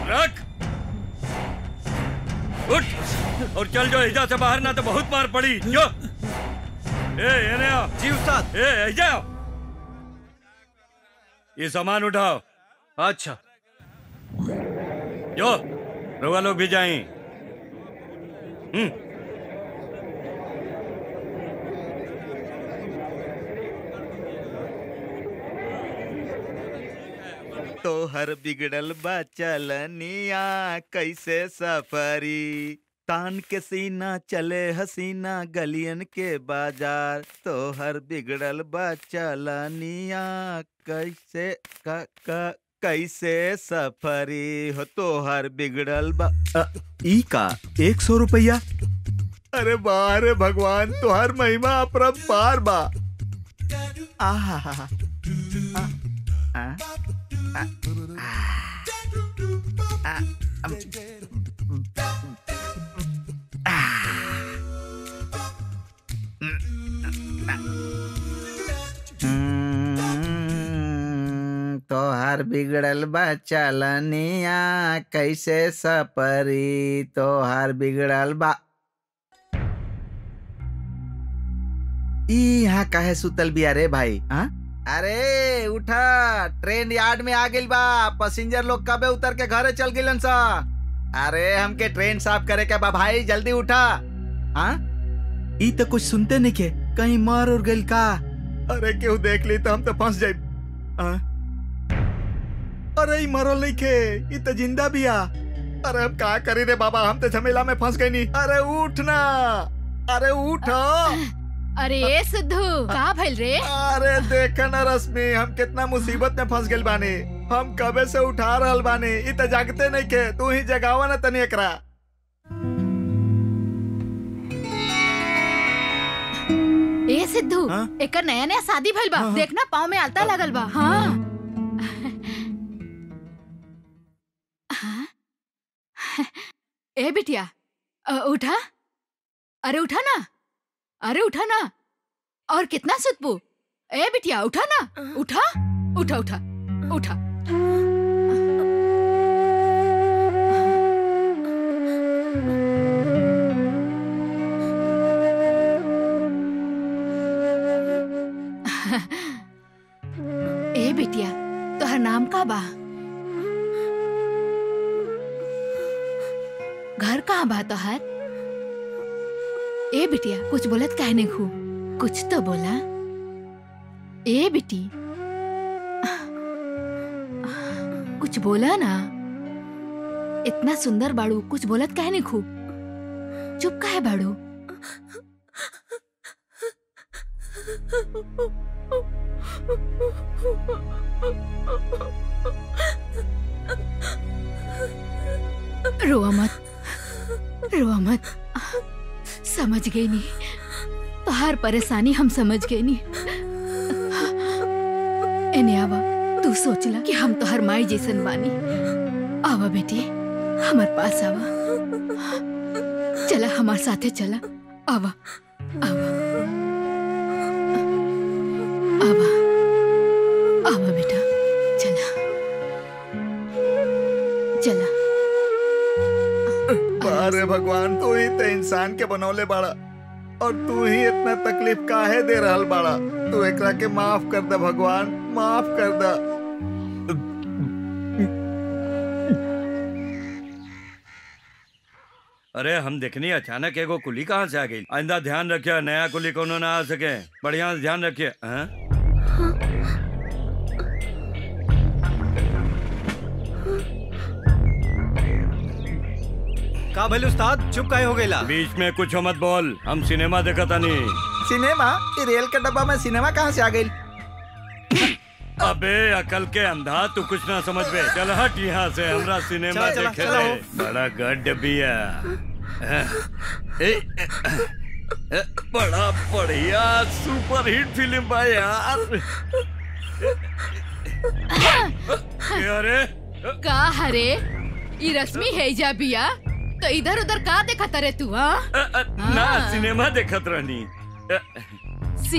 रख उठ और चल जो एजा से बाहर ना तो बहुत मार पड़ी जो ए एने आओ जी उस्ताद ए एजा आओ ये सामान उठाओ अच्छा जो रोगा लोग भी जाएं हम्म तोहर बिगड़ल बा चलनिया कैसे सफरी तान के सीना चले हसीना गलियन के बाजार तोहर बिगड़ल बा चलनिया कैसे क, क, कैसे सफरी हो तोहर बिगड़ल बा अ, ई का एक सौ रुपया अरे वाह रे भगवान तोहर महिमा अपरंपार बा आहा हा हा आ, हम्म, तोहार बिगड़ल बा चलनिया कैसे सपरी तोहार बिगड़ल बा ई यहाँ काहे सुतल बिया रे भाई हाँ अरे उठा ट्रेन यार्ड में आ गइल बा पैसेंजर लोग कबे उतर के घरे चल गिलन सा अरे हमके ट्रेन साफ करे के बा भाई जल्दी उठा हाँ ई तो कुछ सुनते नहीं के कहीं मर और गइल का अरे केहू देख ली तो हम तो फंस जाए अरे ई मरल नहीं के ई तो जिंदा बिया अरे हम का करी रे बाबा हम तो झमेला में फंस गए नहीं अरे उठ ना अरे उठ अरे ए सिद्धू का भइल रे अरे देख ना रश्मि हम कितना मुसीबत में फंस गइल बानी हम कबे से उठा रहल बानी इ त जागते नहीं के तू ही जगावा ना तनी एकरा ए सिद्धू हाँ? एकर नया नया शादी भइल बा हाँ, हाँ। देखना पाँव में आलता लगल बा हाँ हाँ? ए बिटिया अ, उठा अरे उठा ना अरे उठा ना और कितना सुतबू ए बिटिया उठा ना उठा उठा उठा उठा ए बिटिया तोहर नाम का बा घर कहाँ बा तोहर ए बिटिया कुछ बोलत काहे नहीं खू कुछ तो बोला ए बिटी कुछ बोला ना इतना सुंदर बाड़ू कुछ बोलत काहे नहीं खू चुप काहे बाड़ू रोआ मत रोआ मत समझ गई नहीं तोहार परेशानी हम समझ गए नहीं एने आवा तू सोचला कि हम तोहर माई जैसन बानी आवा बेटी हमार पास आवा चला हमार साथे चला आवा आवा आवा आवा बेटा चला चला अरे भगवान तू ही तो इंसान के बनौले बाड़ा और तू ही इतना तकलीफ काहे दे रहल बाड़ा तू एकरा के माफ कर दे भगवान माफ कर दे अरे हम देखनी अचानक एगो कुली कहाँ से आ गई आइंदा ध्यान रखिए नया कुली कोनो ना आ सके बढ़िया से ध्यान रखिए हाँ? का भइल उस्ताद चुप काहे हो गइला बीच में कुछ मत बोल हम सिनेमा देखा था नहीं सिनेमा ये रेल के डब्बा में सिनेमा कहाँ से आ गई अबे अकल के अंधा तू कुछ ना समझ बे चल हट यहाँ से हमरा सिनेमा चला, चला, देखे चला दे। हो। बड़ा गड्ढ बिया ए, ए, बड़ा बढ़िया सुपर हिट फिल्म बा यार ए, अरे का हरे ई रश्मि है जा बिया तो इधर उधर का देखत रे तू हाँ अ, अ, ना हाँ। सिनेमा देखत रहनी अ,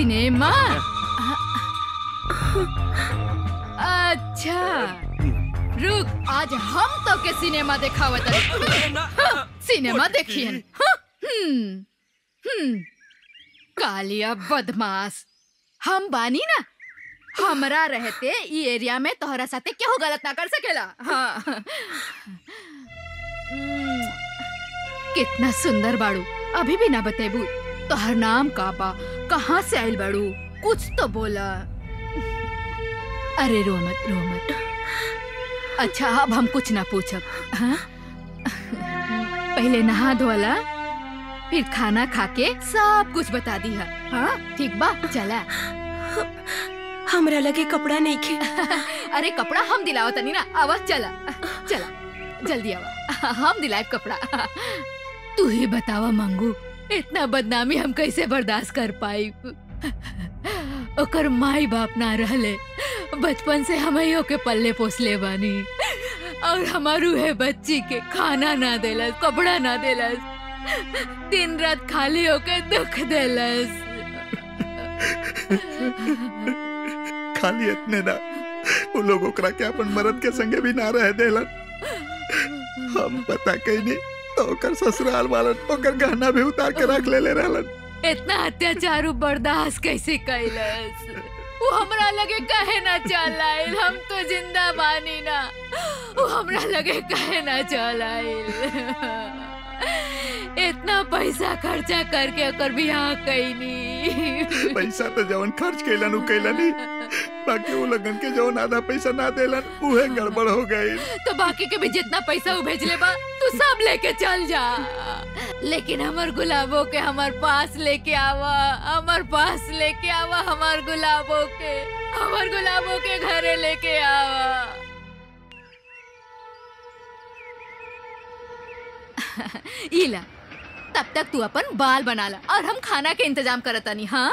सिनेमा अच्छा रुक आज हम तो के सिनेमा देखावत सिनेमा देखियन हाँ, हम्म हम्म कालिया बदमाश हम बानी ना हमरा रहते ई एरिया में तोहरा साथे केहू गलत ना कर सकेला हाँ हम्म, कितना सुंदर बाड़ू अभी भी ना बतेबू तोहर नाम का बा कहाँ से आइल बाड़ू कुछ तो बोला अरे रो मत रो मत अच्छा अब हम कुछ ना पूछब हाँ? पहले नहा धोला फिर खाना खा के सब कुछ बता दी है हाँ ठीक बा चला हमरा लगे कपड़ा नहीं खे अरे कपड़ा हम दिलाओ तनी ना आवा चला चला जल्दी आवा हम दिलाए कपड़ा तू ही बतावा मंगू इतना बदनामी हम कैसे बर्दाश्त कर पाई ओकर माई बाप ना रहले बचपन से हम के पल्ले पोसले बानी और हमारू है बच्ची के खाना ना देलस कपड़ा ना देलस दिन रात खाली होके दुख देलस खाली इतने ना वो लोग ओकरा के अपन मरद के संगे भी ना रह देलन हम पता कहीं नहीं तो ओकर ससुराल वालन ओकर गहना भी उतार के रख ले ले रहलन इतना अत्याचार उ बर्दाश्त कैसे कैलस वो हमरा लगे कहे ना चल आइल हम तो जिंदा बानी ना वो हमरा लगे कहे ना चल आइल इतना पैसा खर्चा करके ओकर बियाह कैनी पैसा तो जवन खर्च कैलन उ कैलन ही बाकी वो लगन के जवन आधा पैसा ना देलन उहे गड़बड़ हो गई तो बाकी के भी जितना पैसा उ भेजले बा तू सब लेके चल जा लेकिन हमर गुलाबो के हमर पास लेके आवा हमर पास लेके आवा हमर गुलाबो के हमर गुलाबो के घरे लेके आवा इला तब तक तू अपन बाल बना ला और हम खाना के इंतजाम करतानी हाँ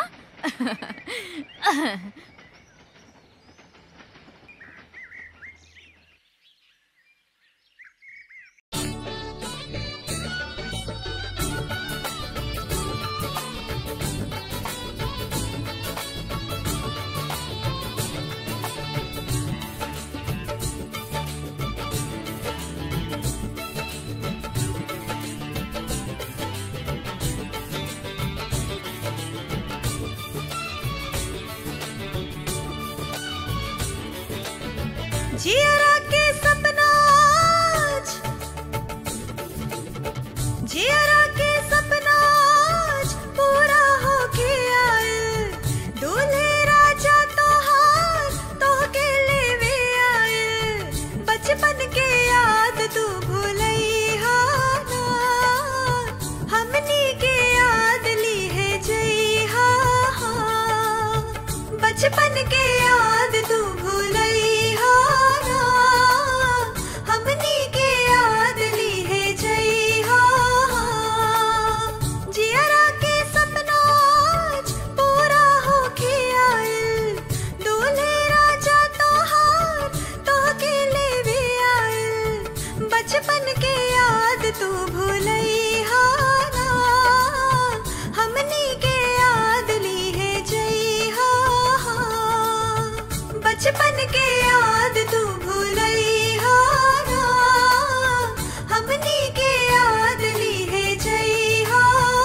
जियरा के सपना आज जियरा के सपना आज पूरा होके आए दूल्हे राजा तोहार तोहके लेवे आए बचपन के याद तू भूलैहा ना हमनी के याद ली है जइहा बचपन के याद तू भूलैहा ना हमनी के याद ली है जइहा जियरा के सपना आज पूरा होके आइल दूल्हे राजा तोहार तोहके लेवे आइल बचपन के याद तू भूलैहा ना हमनी के याद ली है जइहा बचपन के याद तू भूलैहा ना हमनी के याद ली है जइहा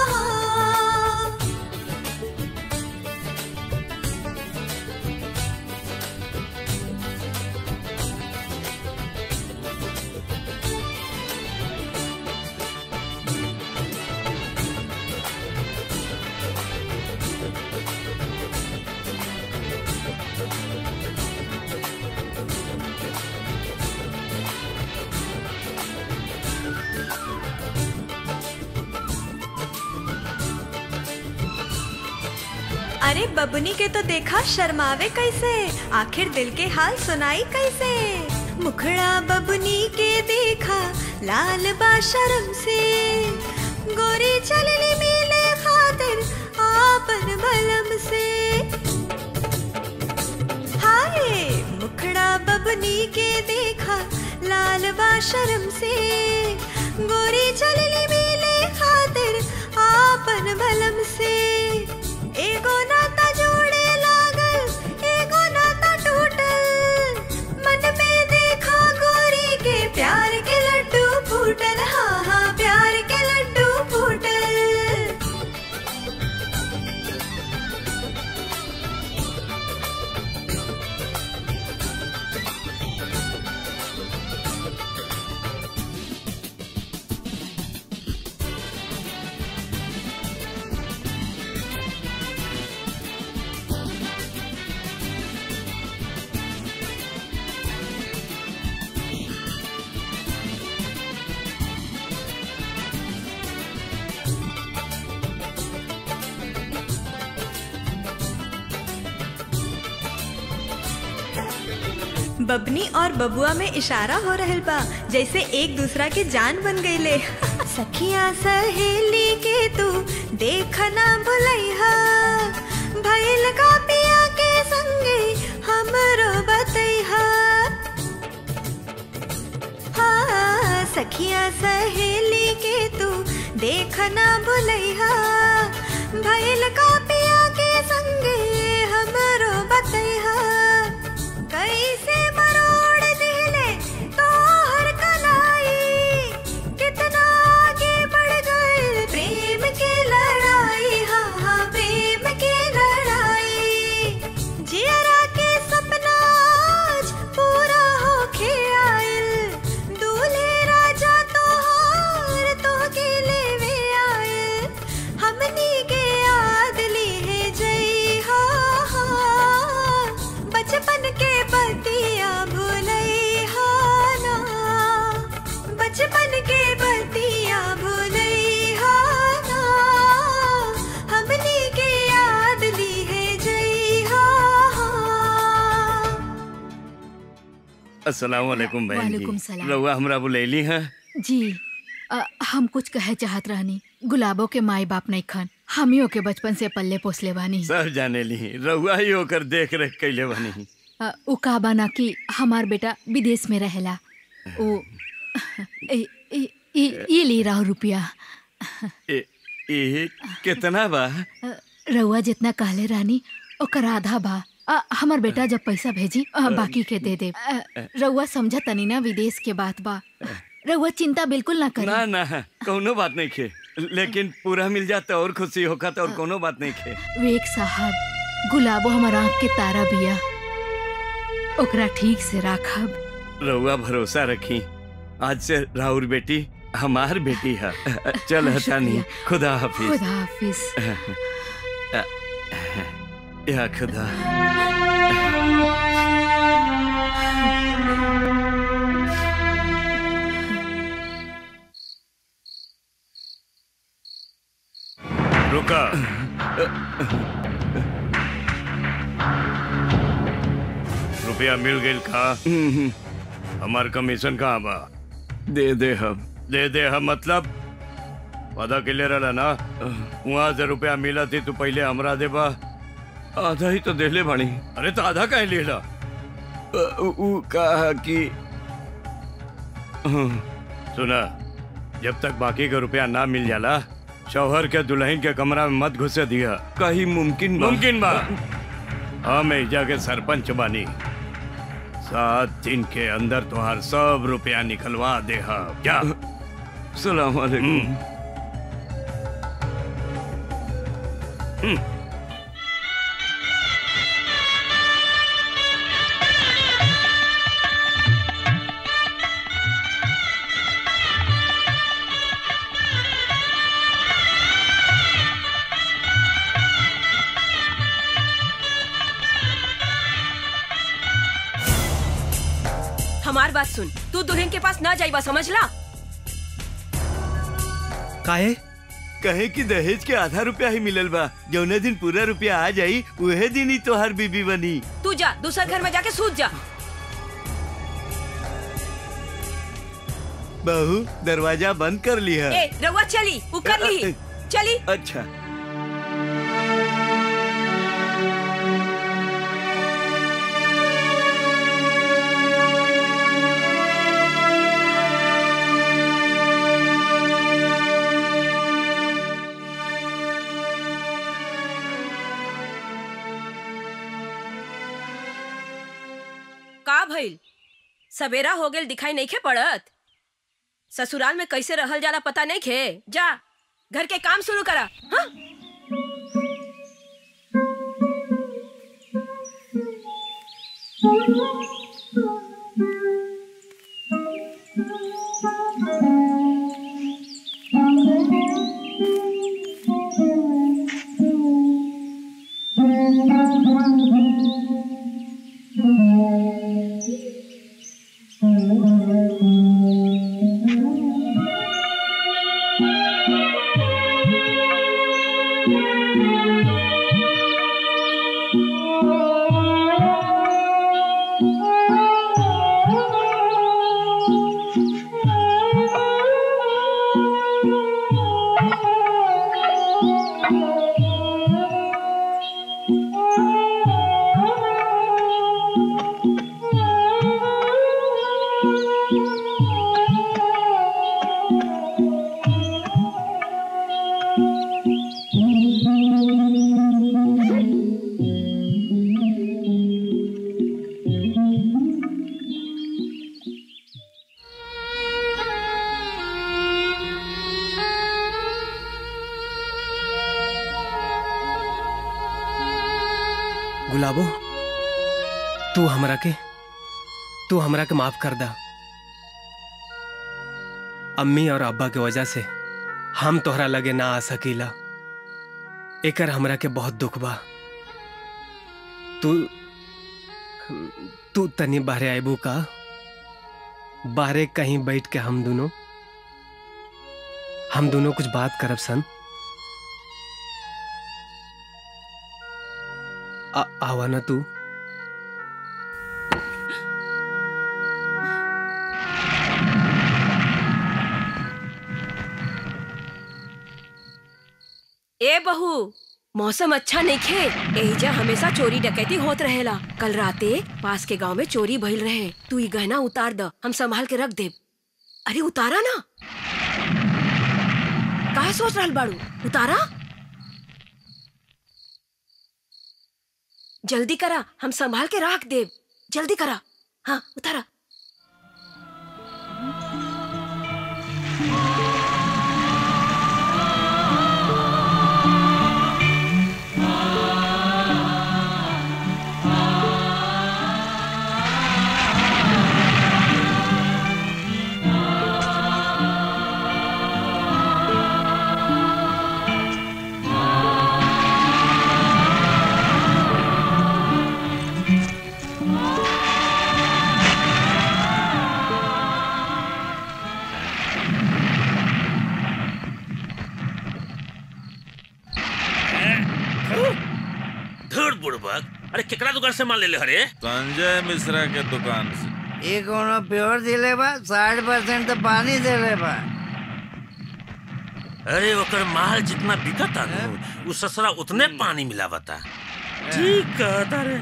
अरे बबुनी के तो देखा शर्मावे कैसे आखिर दिल के हाल सुनाई कैसे मुखड़ा बबुनी के देखा लाल बा शर्म से गोरी चलनी मिले खातिर आपन बलम से हाय मुखड़ा बबनी के देखा लाल बा शर्म से गोरी चलनी मिले खातिर आपन बलम से एगो नाता जोड़े लागल एगो नाता टूटल मन में देखा गो बबनी और बबुआ में इशारा हो रहल बा जैसे एक दूसरा के जान बन गईले सखिया सहेली के तू देखना भुलैहा भइल का पिया के संगे हमरो बतैहा हाँ, सखिया सहेली के तू देखना भुलैहा भइल का पिया के संगे हमरो बतैहा कैसे मरोड़ दिले तोहर कलाई कितना आगे बढ़ गए प्रेम की लड़ाई हाँ हाँ प्रेम की लड़ाई जियरा के सपना आज पूरा होके आइल दूल्हे राजा तोहार तोहके लेवे आइल हमनी के याद लिए जई हा बचपन के बतिया भूलई हा ना बचपन के बतिया भूलई हा ना हमनी के याद लिए जई हा अस्सलाम वालेकुम बहन वालेकुम जी सलाम। रउआ हमरा बुलैली हैं जी अ, हम कुछ कहे चाहत रहनी गुलाबो के माई बाप नहीं खन हमियों के बचपन से पल्ले पोसले बानी सब जाने ली रउआ ही होकर देख रेख कैले बनी अ, उ का बना कि हमार बेटा विदेश में रहेला ओ ए- ए- ए- ये ले रहा रुपया ए, ए कितना बा अ, रउआ जितना कहले रानी ओकर आधा बा अ, हमर बेटा जब पैसा भेजी अ, बाकी के दे दे अ, रउआ समझ तनी ना विदेश के बात बा रउआ चिंता बिल्कुल ना ना करी ना कोनो बात नहीं खे लेकिन पूरा मिल जाता और खुशी होखा तो और कोनो बात नहीं खे वेक साहब गुलाबो हमर आँख के तारा बिया ओकरा ठीक से राखब रउआ भरोसा रखी आज से राहुल बेटी हमार बेटी है चल हटानी शुक्रिया। खुदा हाफिज खुदा हाफिज या खुदा रुका रुपया मिल गई का हमार कमीशन कहाँ बा दे दे हम दे दे हम मतलब वादा के ले रहा ना वहाँ से रुपया मिला थी तू पहले हमरा देबा आधा ही तो देले बानी अरे तो आधा काहे लेला अ, उ उ कहा कि सुना जब तक बाकी का रुपया ना मिल जाला शौहर के दुल्हन के कमरा में मत घुसे दिया कहीं मुमकिन बा? मुमकिन बा हम एजा के सरपंच बानी सात दिन के अंदर तुहार सब रुपया निकलवा दे हम क्या सलाम वालेकुम हमार बात सुन तू दुल्हन के पास ना जाइबा समझला काहे कहे कि दहेज के आधा रुपया ही मिलल बा जौने दिन पूरा रुपया आ जाई उहे दिन ही तोहार बीबी बनी तू जा दूसरा घर में जाके सूत जा बहू दरवाजा बंद कर ली है ए रउआ चली उ कर ली चली अच्छा का भइल सवेरा हो गेल दिखाई नहीं खे पड़त ससुराल में कैसे रहल जाला पता नहीं खे जा घर के काम शुरू करा हाँ? गुलाबो तू हमरा के तू हमरा के माफ कर दा अम्मी और अब्बा के वजह से हम तोहरा लगे ना आ सकीला एकर हमरा के बहुत दुख बा तू तू तनी बाहरे आइबू का बाहरे कहीं बैठ के हम दोनों हम दोनों कुछ बात करब सन आ, आवा ना तू ए बहू मौसम अच्छा नहीं खे एहिजा हमेशा चोरी डकैती होत रहेला कल राते पास के गांव में चोरी भइल रहे तू ई गहना उतार द हम संभाल के रख देब अरे उतारा ना काहे सोच रहल बाड़ू उतारा जल्दी करा हम संभाल के रख देब जल्दी करा हाँ उतारा धड़ बुड़बक अरे केकरा दुकान से माल ले ले हरे संजय मिश्रा के दुकान से ये कोनो प्योर दिले बा साठ परसेंट तो पानी देले बा अरे ओकर माल जितना बिकता नु उ ससुरा उतने पानी मिलावता ठीक कहता रे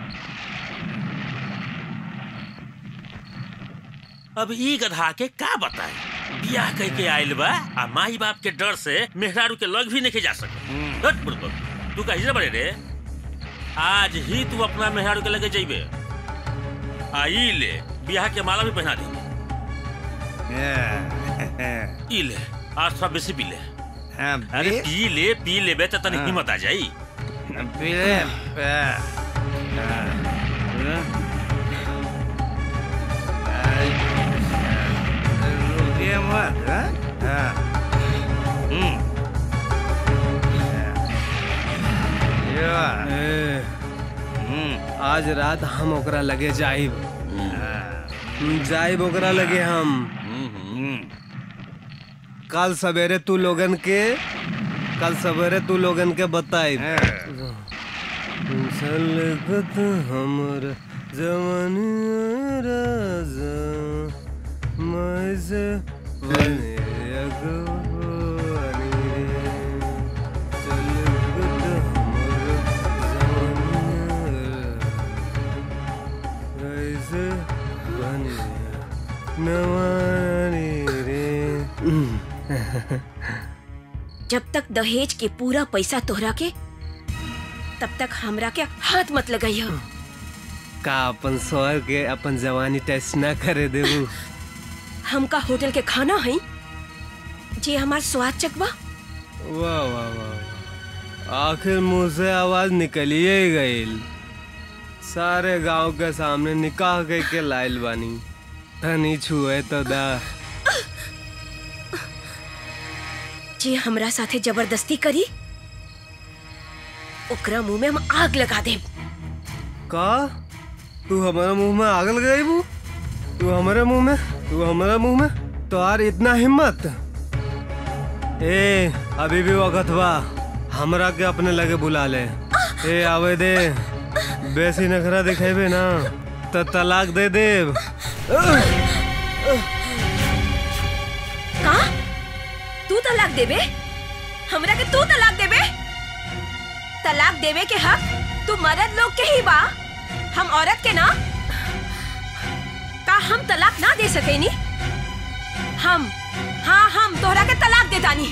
अब ई गधा के का बताए बियाह कह के आइल बा आ माई बाप के डर से मेहरारू के लग भी नहीं जा सके हट बुड़बक तू कही बड़े रे आज ही तू अपना मेहरारू के लगे जइबे आई ले बियाह के माला भी पहना दे ई ले आज थोड़ा बेसी पी ले हाँ, अरे पी- पी ले पी लेबे तो तनी हाँ। हिम्मत आ जाई पी ले आ, रुकिए मत हाँ? हाँ। हम्म। यो, ए, हम्म, आज रात हम ओकरा लगे जाइब हाँ, जाइब ओकरा लगे हम हम्म। कल सवेरे तू लोगन के कल सवेरे तू लोगन के बताइब सलगत हमर जवानी राजा मैसे बने अगवानी रे। सलगत हमर जवानी कैसे बने नवानी रे जब तक दहेज के पूरा पैसा तोहरा के तब तक हमरा के हाथ मत लगाइयो का अपन स्वर के अपन जवानी टेस्ट ना करे देबू हमका होटल के खाना है जे हमार स्वाद चकवा वाह वाह वाह वाह। आखिर मुंह से आवाज निकलिए ही गईल सारे गांव के सामने निकाह के के लाइल बानी तनी छुए तो दा जे हमरा साथे जबरदस्ती करी ओकरा मुंह में हम आग लगा देब का तू हमारे मुंह में आग लगाई बू तू हमारे मुंह में तू हमारे मुंह में तो यार इतना हिम्मत ए अभी भी वक्त बा हमरा के अपने लगे बुला ले ए आवे दे बेसी नखरा दिखेबे ना तो तलाक दे देब का तू तलाक देबे हमरा के तू तलाक देबे तलाक देवे के हक तू मर्द लोग के ही बा हम औरत के ना का का हम तलाक ना दे सकेनी हम हाँ हम तोहरा के तलाक देतानी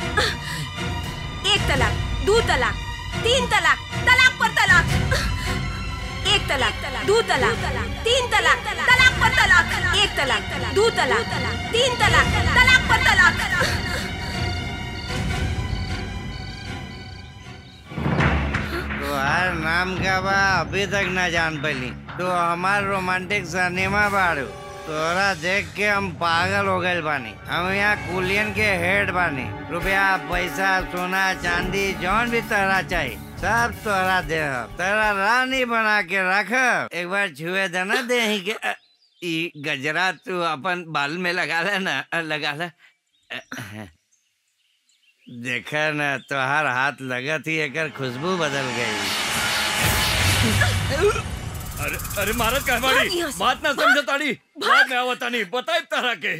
एक तलाक दो तलाक तीन तलाक तलाक पर तलाक एक तलाक दो तलाक तीन तलाक तलाक पर तलाक एक तलाक दो तलाक तीन तलाक तलाक पर तलाक तुम्हार नाम का बा अभी तक ना जान पैली तो हमार रोमांटिक सिनेमा बाड़ू तोरा देख के हम पागल हो गए बानी हम यहाँ कुलियन के हेड बानी रुपया पैसा सोना चांदी जौन भी तोहरा चाहिए सब तोहरा दे तोरा रानी बना के रख एक बार छुए देना दे के अ, ई गजरा तू अपन बाल में लगा ले ना अ, लगा ले अ, देखा न तोहार हाथ लगत ही एकर खुशबू बदल गई अरे अरे मारत का भाग हमारी यहाँ से, बात ना भाग, समझतानी बात में आवतानी बताए तरह के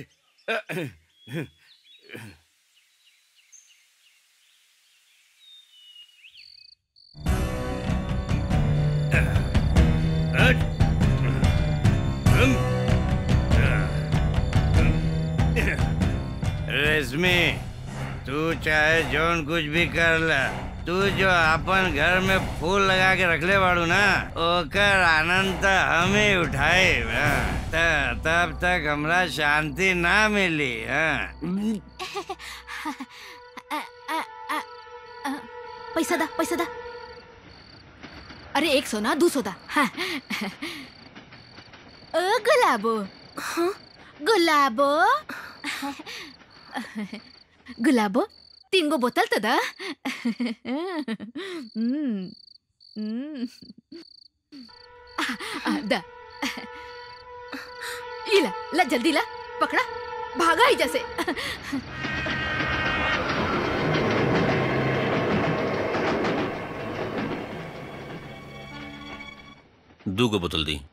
रेशमी तू चाहे जौन कुछ भी कर ले तू जो अपन घर में फूल लगा के रखले बाड़ू ना ओकर आनंद त हम ही उठाए त- तब तक हमरा शांति ना मिली हाँ पैसा दा पैसा दा अरे एक सोना दू सोदा हाँ। ओ गुलाबो गुलाबो गुलाबो तीन गो बोतल तो दा हम्म, हम्म। आ, दा इला ला जल्दी ला पकड़ा भागा ही जैसे दू गो बोतल दी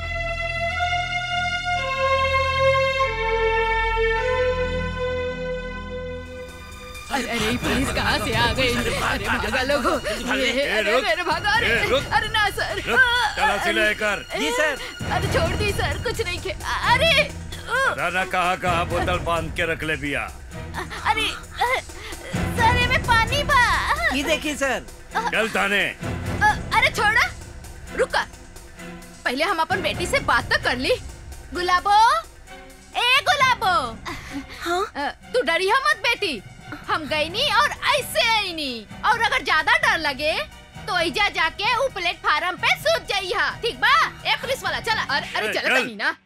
अरे अरे ये पुलिस कहाँ से आ गई अरे भागा लोगो ये अरे रुक, अरे भागा अरे ए, रुक। अरे ना सर रुक, तलाशी ले कर। जी सर अरे छोड़ दी सर कुछ नहीं खे अरे राना कहाँ कहाँ बोतल बांध के रख ले बिया अरे सर ये में पानी बा ये देखिए सर चल थाने अरे छोड़ा रुका पहले हम अपन बेटी से बात तो कर ली गुलाबो ए गुलाबो हाँ तू डरी मत बेटी हम गई नी और ऐसे आई नी और अगर ज्यादा डर लगे तो ऐजा जाके ऊ प्लेटफार्म पे सूत जाई हा ठीक बा ए पुलिस वाला चला अरे अरे ए, चला चल। कहीं ना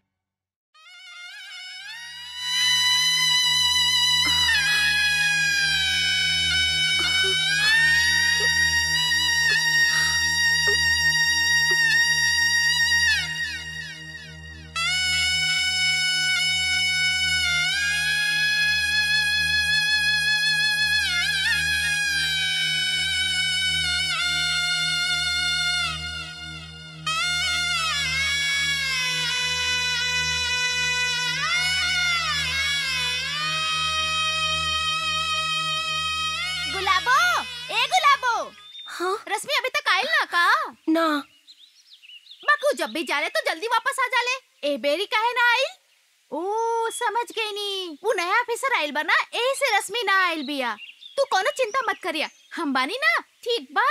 गुलाबो ए गुलाबो हाँ रश्मि अभी तक आयल ना का ना बाकू जब भी जाले तो जल्दी वापस आ जाले ए बेरी काहे ना आइल ओ समझ गई नी वो नया ऑफिसर आइल बा ना एही से रश्मि ना आइल बिया तू कोनो चिंता मत करिया हम बानी ना ठीक बा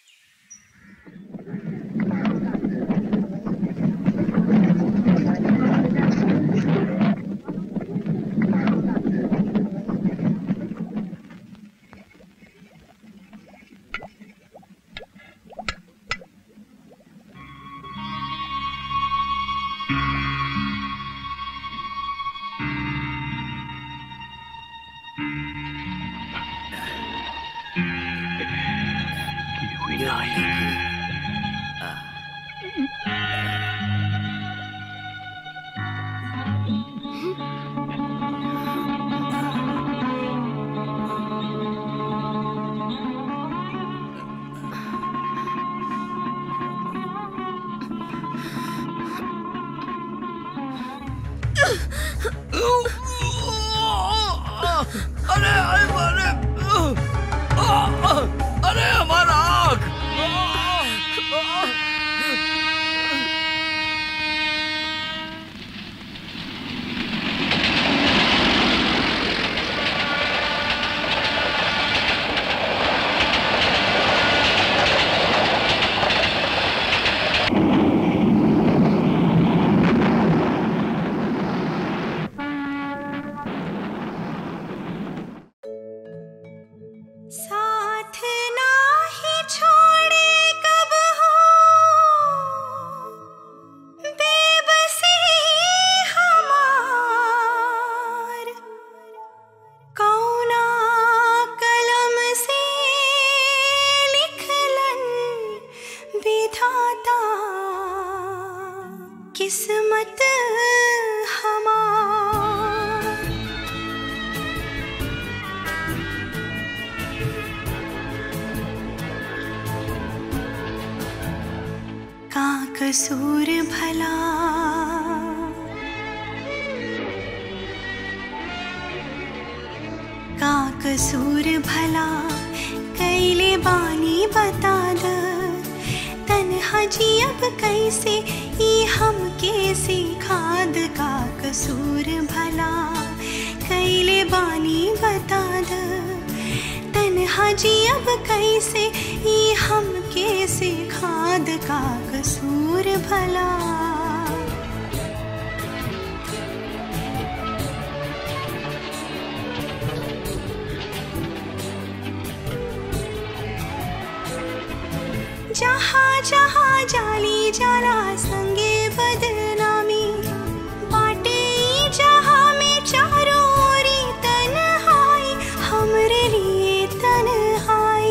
अरे अरे अरे अरे हमारा आँख कसूर भला का कसूर भला कैले बानी बता द तन्हा जी अब कैसे ई हम कैसे खाद का कसूर भला कैले बानी बता द तन्हा जी अब कैसे ई हम कैसे खाद का कसूर भला जहाँ जहाँ जाली जाला संगे बदनामी बाटे ई जहाँ में चारों ओरी तन्हाई हमरे लिए तन्हाई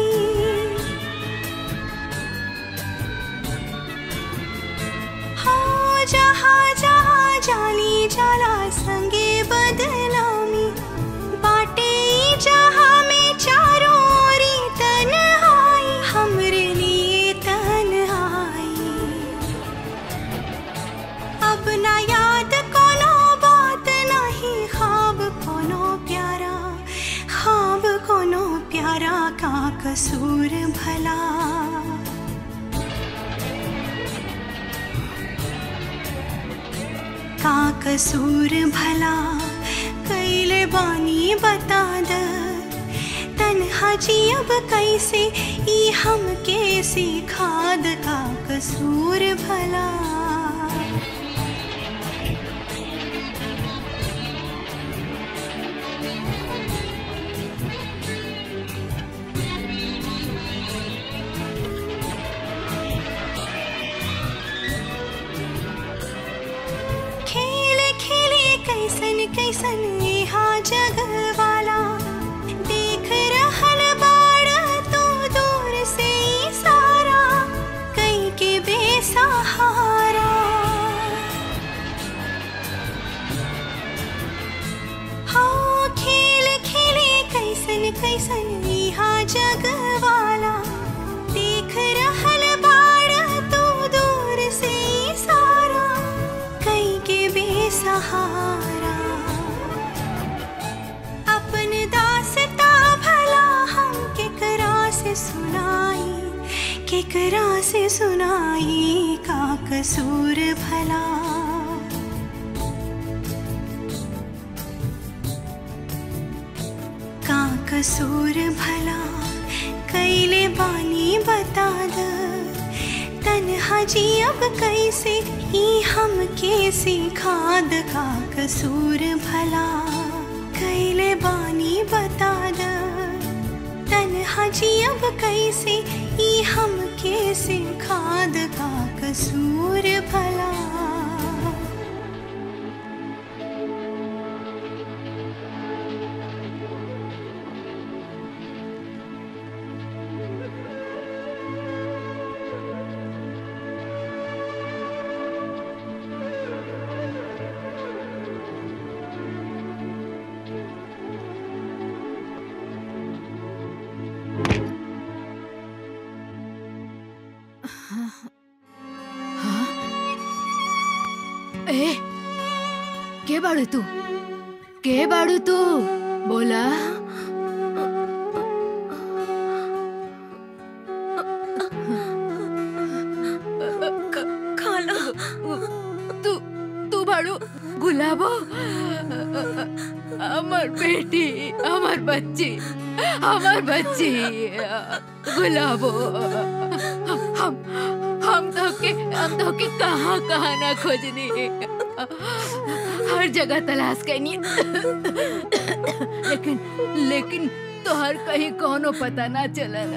हाँ जहाँ जहाँ जाली जाला संगे बदनामी बाटे ई जहाँ में चारों ओरी तन्हाई हमरे लिए तन्हाई अब ना याद कोनो बात नहीं ख्वाब कोनो प्यारा ख्वाब कोनो प्यारा का कसूर भला का कसूर भला कैले बानी बता द तन्हा जी अब कैसे ई हम कैसे खाद का कसूर भला खेल खेले कैसन कैसन यहाँ जग वाला देख रहल बाड़ तू दूर से ई सारा कई के बेसहारा हाँ खेल खेले कैसन कैसन यहाँ जग वाला देख रहल बाड़ तू दूर से ई सारा कई के बेसहारा अपन दासता भला हम केकरा से सुनाई केकरा से सुनाई का कसूर भला का कसूर भला कैले बानी बता द तन्हा जी अब कैसे ई हम कैसे खाद का कसूर भला कैले बानी बता द तन्हा जी अब कैसे ई हम कैसे खाद का कसूर भला ए के बाड़ू तू के बाड़ू तू बोला खाला तू तू बाड़ू गुलाबो আমার বেটি আমার बच्ची আমার बच्ची गुलाबो हम हम तो के हम तो के कहाँ कहाँ ना खोजनी हर जगह तलाश करनी लेकिन लेकिन तो हर कहीं कोनो पता ना चलल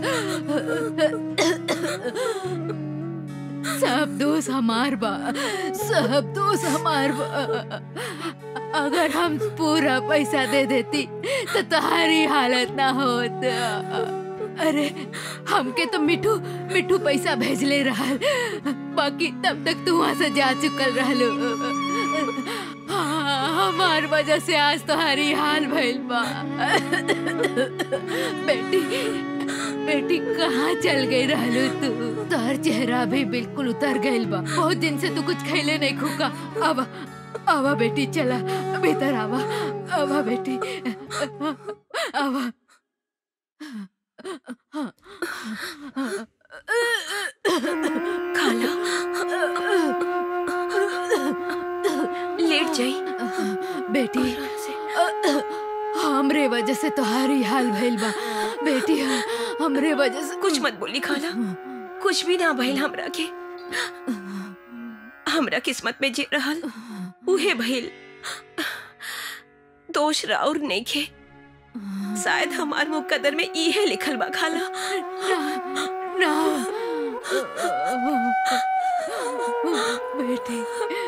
सब दोस्त हमार बा सब दोस्त हमार बा अगर हम पूरा पैसा दे देती तो तुम्हारी हालत ना होत अरे हमके तो मिठू मिठू पैसा भेजले रहल बाकी तब तक तू वहां से जा चुकल रहलो हाँ, हमार वजह से आज तुम्हारी हाल भइल बा बेटी बेटी कहाँ चल गई रहलू तू तोहर चेहरा भी बिल्कुल उतर गइल बा बहुत दिन से तू कुछ खैले नहीं खुका अब आवा बेटी चला भीतर आवा आवा बेटी आवा खाला लेट जाई बेटी हमरे वजह से तोहारी हाल भइल बा बेटी हमरे वजह से कुछ मत बोली खाला कुछ भी ना भइल हमरा के हमरा किस्मत में जे रहल उहे भइल दोष राउर नहीं खे शायद हमार मुकद्दर में इहे लिखल बा खाला ना बेटी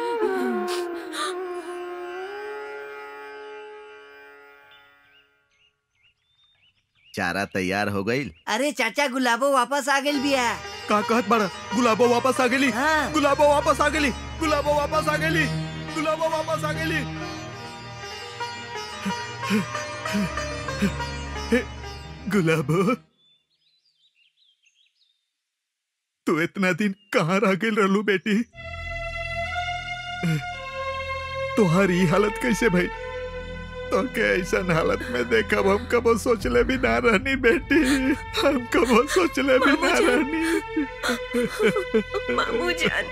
चारा तैयार हो गई अरे चाचा गुलाबो वापस आ गइल बिया का कहत बड़ा गुलाबो वापस आ गेली हाँ। गुलाबो वापस आ गेली गुलाबो वापस आ गेली गुलाबो वापस आ गेली गुलाबो तू इतना दिन कहाँ रह गेल रहलू बेटी तुम्हारी हालत कैसे भाई तो के ऐसा हालत में देखब हम कबो सोचले भी ना रहनी बेटी हम कबो सोचले भी ना रहनी मामू जान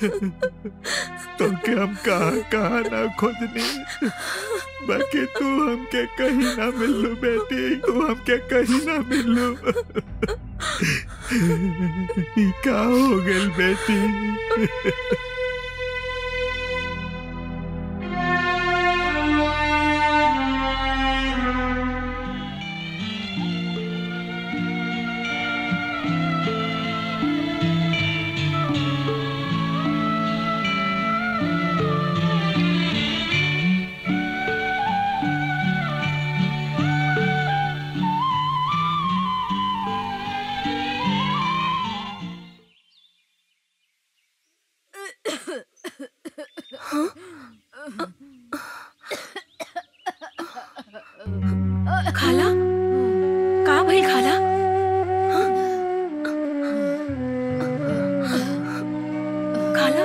तो के हम कहाँ कहाँ ना खोजनी बाकी तू हमके कहीं ना मिलू बेटी तू हमके कहीं ना मिलू ई का हो गेल बेटी खाला का भइल खाला हाँ? खाला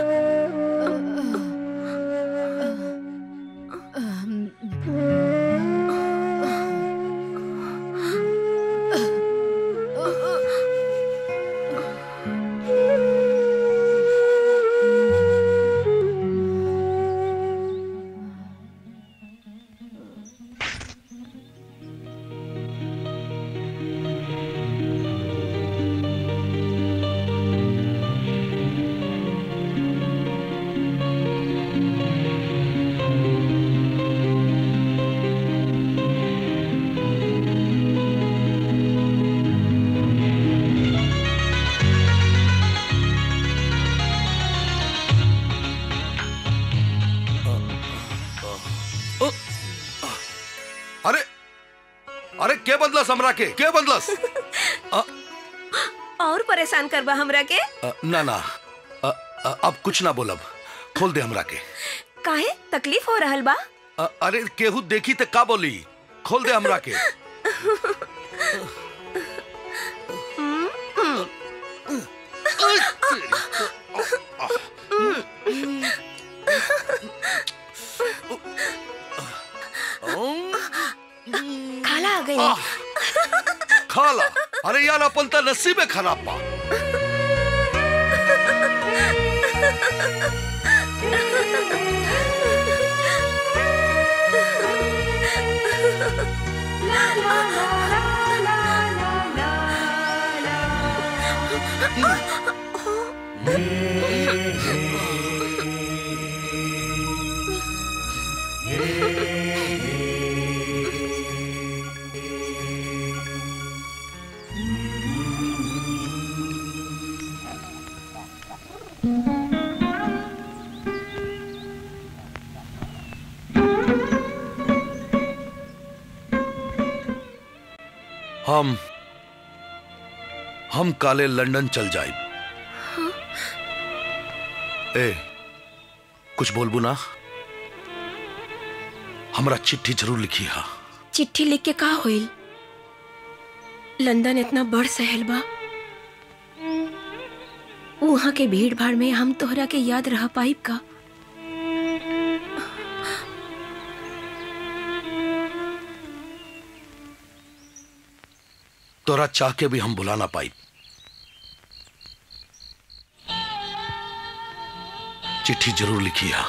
अरे अरे के बदलस हमरा के के बदलस और परेशान करबा हमरा के अ, ना ना अ, अ, अब कुछ ना बोलब खोल दे हमरा के काहे तकलीफ हो रहल बा अ, अरे केहू देखी त का बोली खोल दे हमरा के खाला आ गई खाला अरे यार अपन त नसीब में खराब बा हम हम काले लंदन चल जाए ए कुछ बोलबू ना हमरा चिट्ठी जरूर लिखी हा चिट्ठी लिख के का होइल लंदन इतना बड़ शहर बा वहाँ के भीड़ भाड़ में हम तोहरा के याद रह पाइब का तोरा चाह के भी हम बुला ना पाई चिट्ठी जरूर लिखी है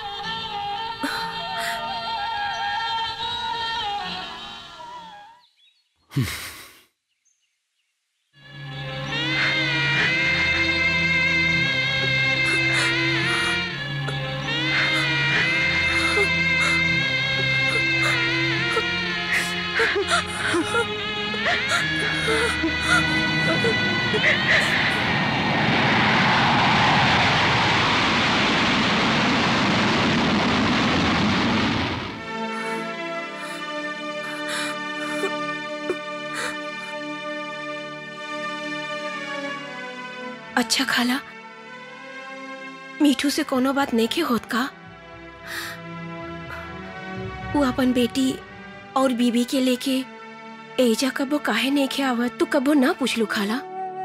अच्छा खाला मीठू से कोनो बात नहीं के होत का वो अपन बेटी और बीबी के लेके एजा कबो काहे नहीं के आवत तू कबो ना पूछलू खाला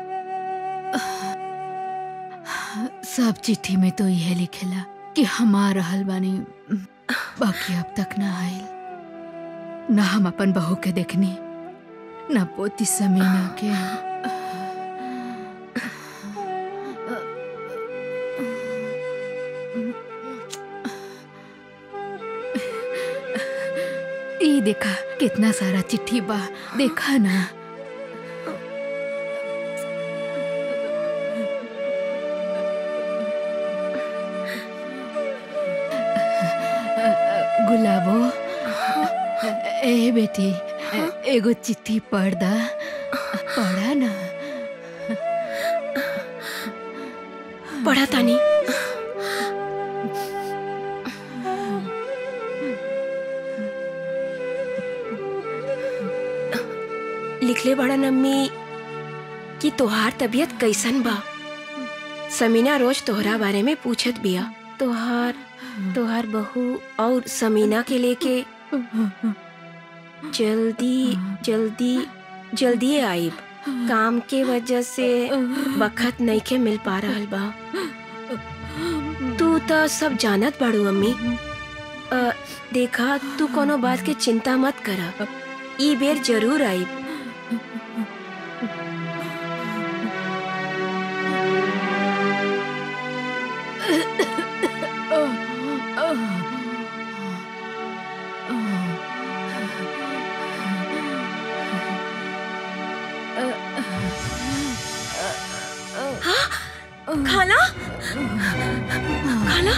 सब चिट्ठी में तो यह लिखेला कि हमार रहल बानी बाकी अब तक ना आयल ना हम अपन बहू के देखनी ना पोती समीना के ई देखा कितना सारा चिट्ठी बा देखा ना गुलाबो ए बेटी एगो चिट्ठी पढ़ दा पढ़ा ना पढ़ा तानी लिखले बड़ा नम्मी कि तोहार तबीयत कैसन बा समीना रोज तोहरा बारे में पूछत बिया तोहार तोहार बहू और समीना के लेके जल्दी जल्दी जल्दी आइब काम के वजह से वक्त नहीं के मिल पा रहल बा तू तो सब जानत बाड़ू अम्मी अ, देखा तू कोनो बात के चिंता मत करा ई बेर जरूर आइब खाला खाला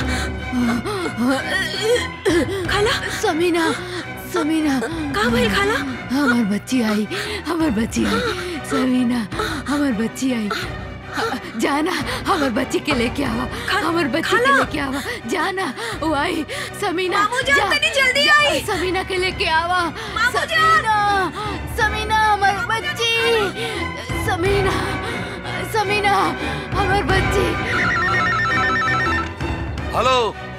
खाला समीना समीना का भइल खाला हमार बच्ची आई हमार बच्ची आई समीना हमार बच्ची आई जाना हमार बच्ची के लेके आवा हमार बच्ची के लेके आवा जाना वो आई समीना मामू जान, तनी जल्दी जा, आई। समीना के लेके आवा मामू जान। समीना समीना हमार बच्ची समीना समीना हमार बच्ची हेलो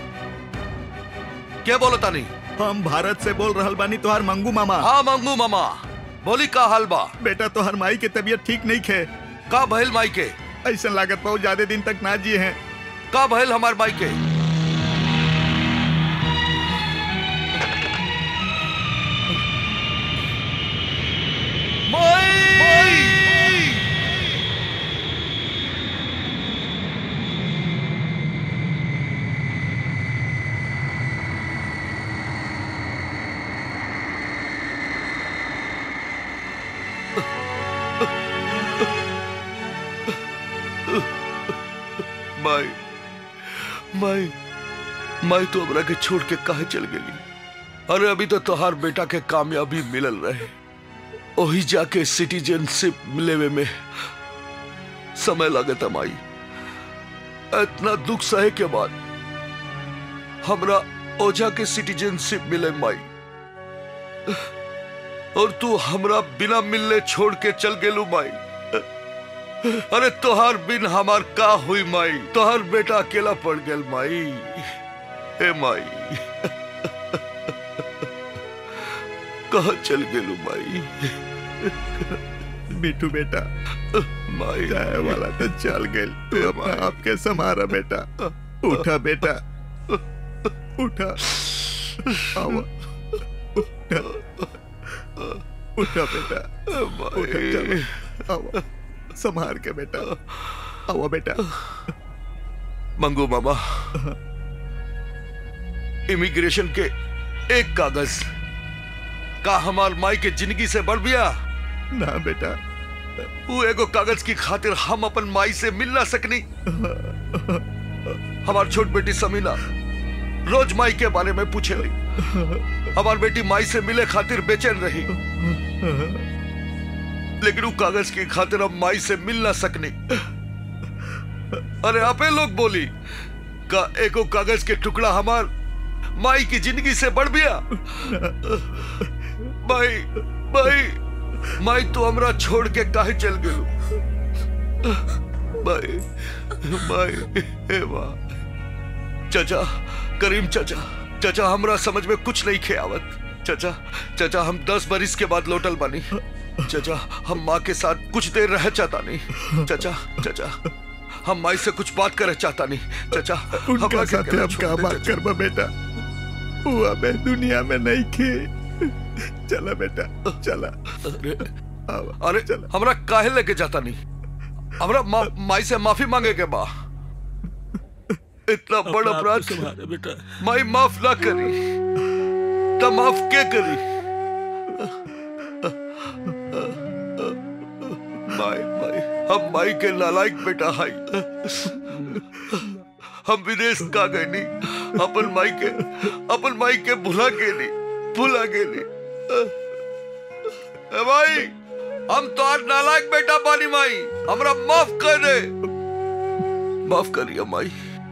क्या बोलो तानी हम भारत से बोल रहल बानी तोहार मंगू मामा हाँ मंगू मामा बोली का हाल बा बेटा तोहर माई के तबीयत ठीक नहीं खे का भइल माई के ऐसा लागत बहुत ज्यादा दिन तक ना जिए हैं का भइल हमार माई के माई माई माई तो हमरा के छोड़ के काहे चल गेली अरे अभी तो तोहार बेटा के कामयाबी मिलल रहे ओही जाके सिटीजनशिप मिलेवे में समय लगता माई इतना दुख सहे के बाद हमरा ओझा के सिटीजनशिप मिले माई और तू हमरा बिना मिलने छोड़ के चल गेलू माई अरे तोहार बिन हमार का हुई माई तोहार बेटा अकेला पड़ गेल माई हे माई कहा चल गेलू माई मिठू बेटा जाए वाला तो चल गए तू अपना आपके समारा बेटा उठा बेटा उठा आओ उठा उठा बेटा उठा चलो आओ संभार के बेटा आओ बेटा मंगू मामा इमिग्रेशन के एक कागज का हमार माई के जिंदगी से बढ़ गया ना बेटा वो एगो कागज की खातिर हम अपन माई से मिल ना सकनी हमार छोट बेटी समीना रोज माई के बारे में पूछे रही हमार बेटी माई से मिले खातिर बेचैन रही लेकिन वो कागज की खातिर हम माई से मिल ना सकनी अरे आपे लोग बोली का एको कागज के टुकड़ा हमार माई की जिंदगी से बढ़ गया माई माई माई तो हमरा छोड़ के काहे चल गेलू माई माई हे माँ चाचा करीम चाचा चाचा हमरा समझ में कुछ नहीं खे आवत चाचा चाचा हम दस बरिस के बाद लौटल बानी चाचा हम माँ के साथ कुछ देर रह चाहता नहीं चाचा चाचा हम माई से कुछ बात करे चाहता नहीं चाचा उनका हमरा के साथ अकेला हम छोड़ का दे, बात चाचा। करबा बेटा वो हमें दुनिया में नहीं खे चला बेटा चला अरे हमरा काहे लेके जाता नहीं हमरा मा, माई से माफी मांगे के बा इतना बड़ा अपना आप अपराध को संभाले बेटा माई माफ ना करी तो माफ के करी माई माई हम माई के नालायक बेटा हाई हम विदेश का गए नहीं अपन माई के अपन माई के भुला के नहीं भुला के नहीं ए भाई हम तो आज नालायक बेटा बानी माई हमरा माफ कर दे माफ करिए माई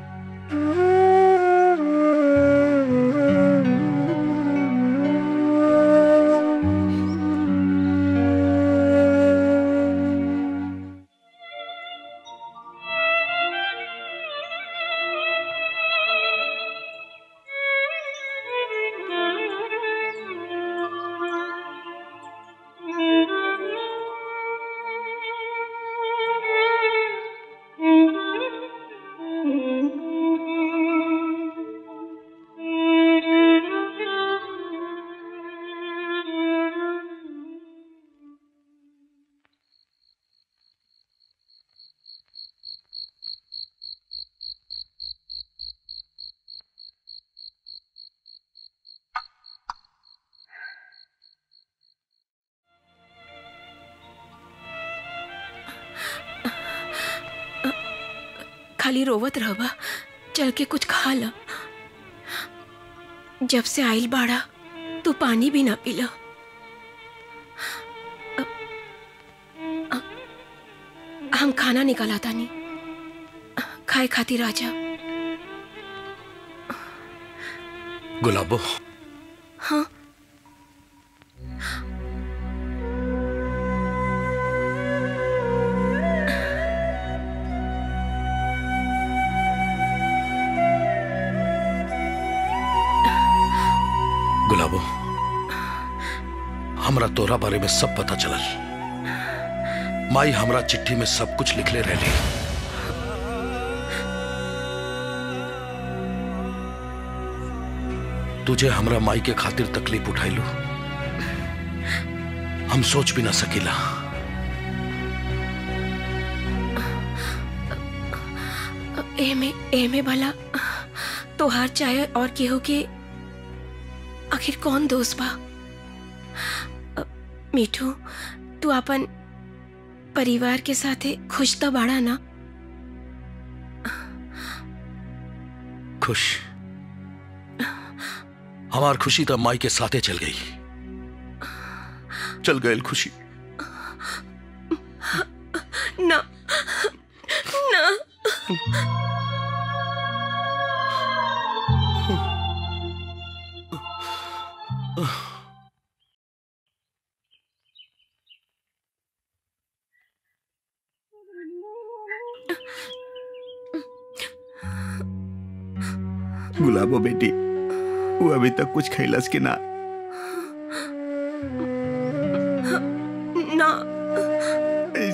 खाली रोवत रहबा चल के कुछ खा ला जब से आइल बाड़ा तू पानी भी ना पीला अ- अ- हम खाना निकाला तानी खाए खातिर राजा गुलाबो हाँ गुलाबो हमरा तोरा बारे में सब पता चलल माई हमरा चिट्ठी में सब कुछ लिखले रहली तुझे हमरा माई के खातिर तकलीफ उठाइलू हम सोच भी ना सकीला एमे एमे भला तोहार चाहे और केहू के आखिर कौन दोस्त बा अ, मीठू तू अपन परिवार के साथे खुश तो बाड़ा ना खुश हमार खुशी तो माई के साथे चल गई चल गई खुशी ना ना गुलाबो बेटी वो अभी तक कुछ खैलस के ना ना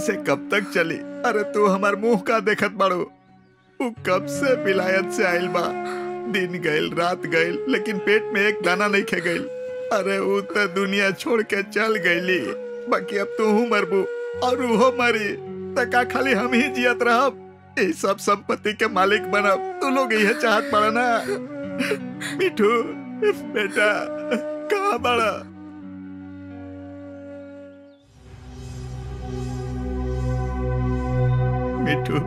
ऐसे कब तक चली अरे तू हमार मुंह का देखत बाड़ू उ कब से विलायत से आइल बा दिन गइल रात गइल लेकिन पेट में एक दाना नहीं खे गइल अरे उ तो दुनिया छोड़ के चल गईली बाकी अब तू मरबू और उहो मरी त का खाली हम ही जियत रहब ई सब संपत्ति के मालिक बनब तू लोग यह चाहत पड़ा ना मिठू बेटा कहाँ बड़ा मिठू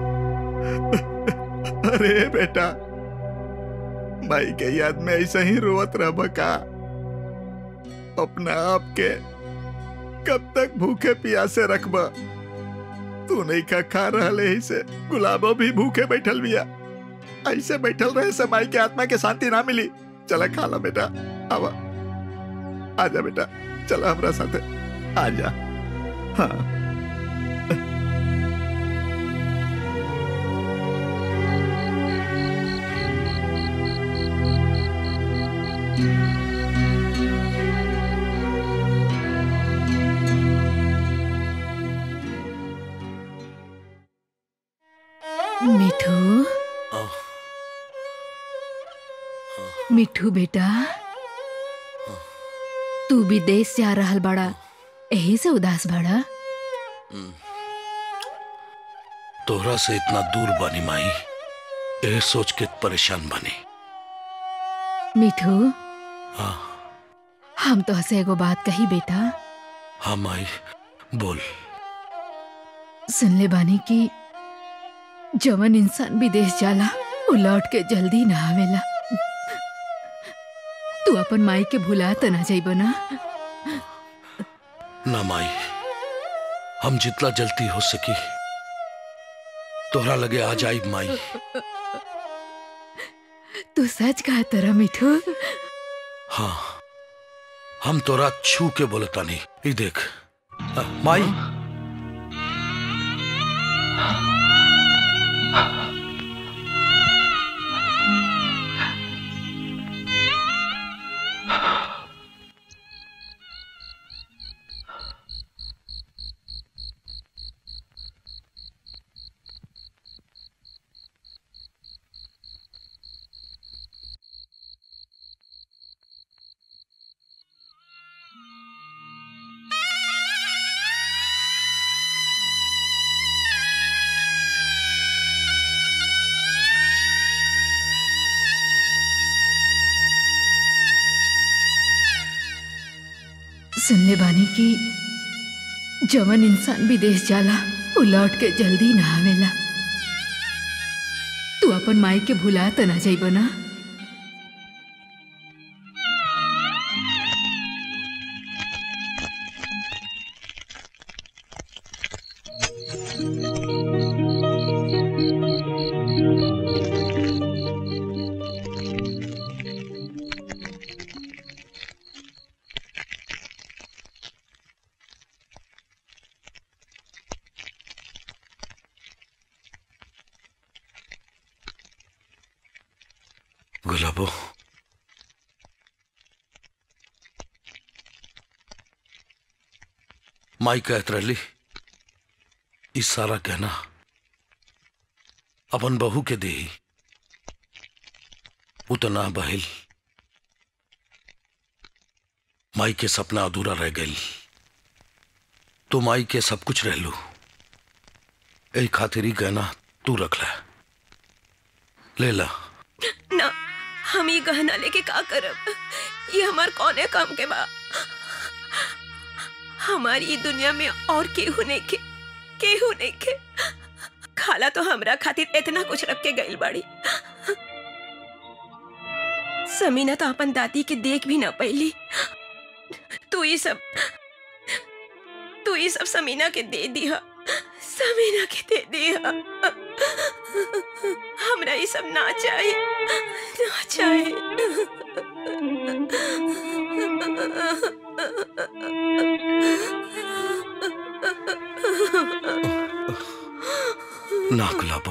अरे बेटा भाई के याद में ऐसे ही रोवत रह का अपना आप के कब तक भूखे प्यासे रखबा तू नहीं का खा रहा ही से गुलाबो भी भूखे बैठल बिया ऐसे बैठल रहे से माई के आत्मा के शांति ना मिली चला खा ला बेटा आवा आजा बेटा चला हमरा साथे आजा हाँ मिठू मिठू बेटा तू विदेश से आ रहल बड़ा यही से उदास बड़ा तोहरा से इतना दूर बनी माई ए सोच के परेशान बनी मिठू हाँ हम तो हसे एगो बात कही बेटा हाँ माई बोल सुन ले बानी की जवन इंसान विदेश जाला वो लौट के जल्दी ना आवेला तू अपन माई के भुला त ना जाइब ना ना माई हम जितना जल्दी हो सकी तोहरा लगे आ जाई माई तू सच कहा तरा मिठू हाँ हम तोरा छू के बोलता नहीं ये देख आ, माई सुन ले बानी की जवन इंसान विदेश जाला वो लौट के जल्दी ना आवेला तू अपन माई के भुला त ना जाइब ना गुलाबो माई कहत रहली ई सारा कहना अपन बहू के दे उतना बहिल माई के सपना अधूरा रह गई तो माई के सब कुछ रह लू यही खातिर ही गहना तू रख ले ले ला ना हम ये गहना लेके का करब ये हमार कौने काम के बा हमारी ये दुनिया में और केहू नहीं के केहू नहीं के खाला तो हमरा खातिर इतना कुछ रख के गइल बाड़ी समीना तो अपन दादी के देख भी ना पैली तू ये सब तू ये सब समीना के दे दिया समीना के दे दिया हमरा ये सब ना चाहिए ना चाहिए ना गुलाबो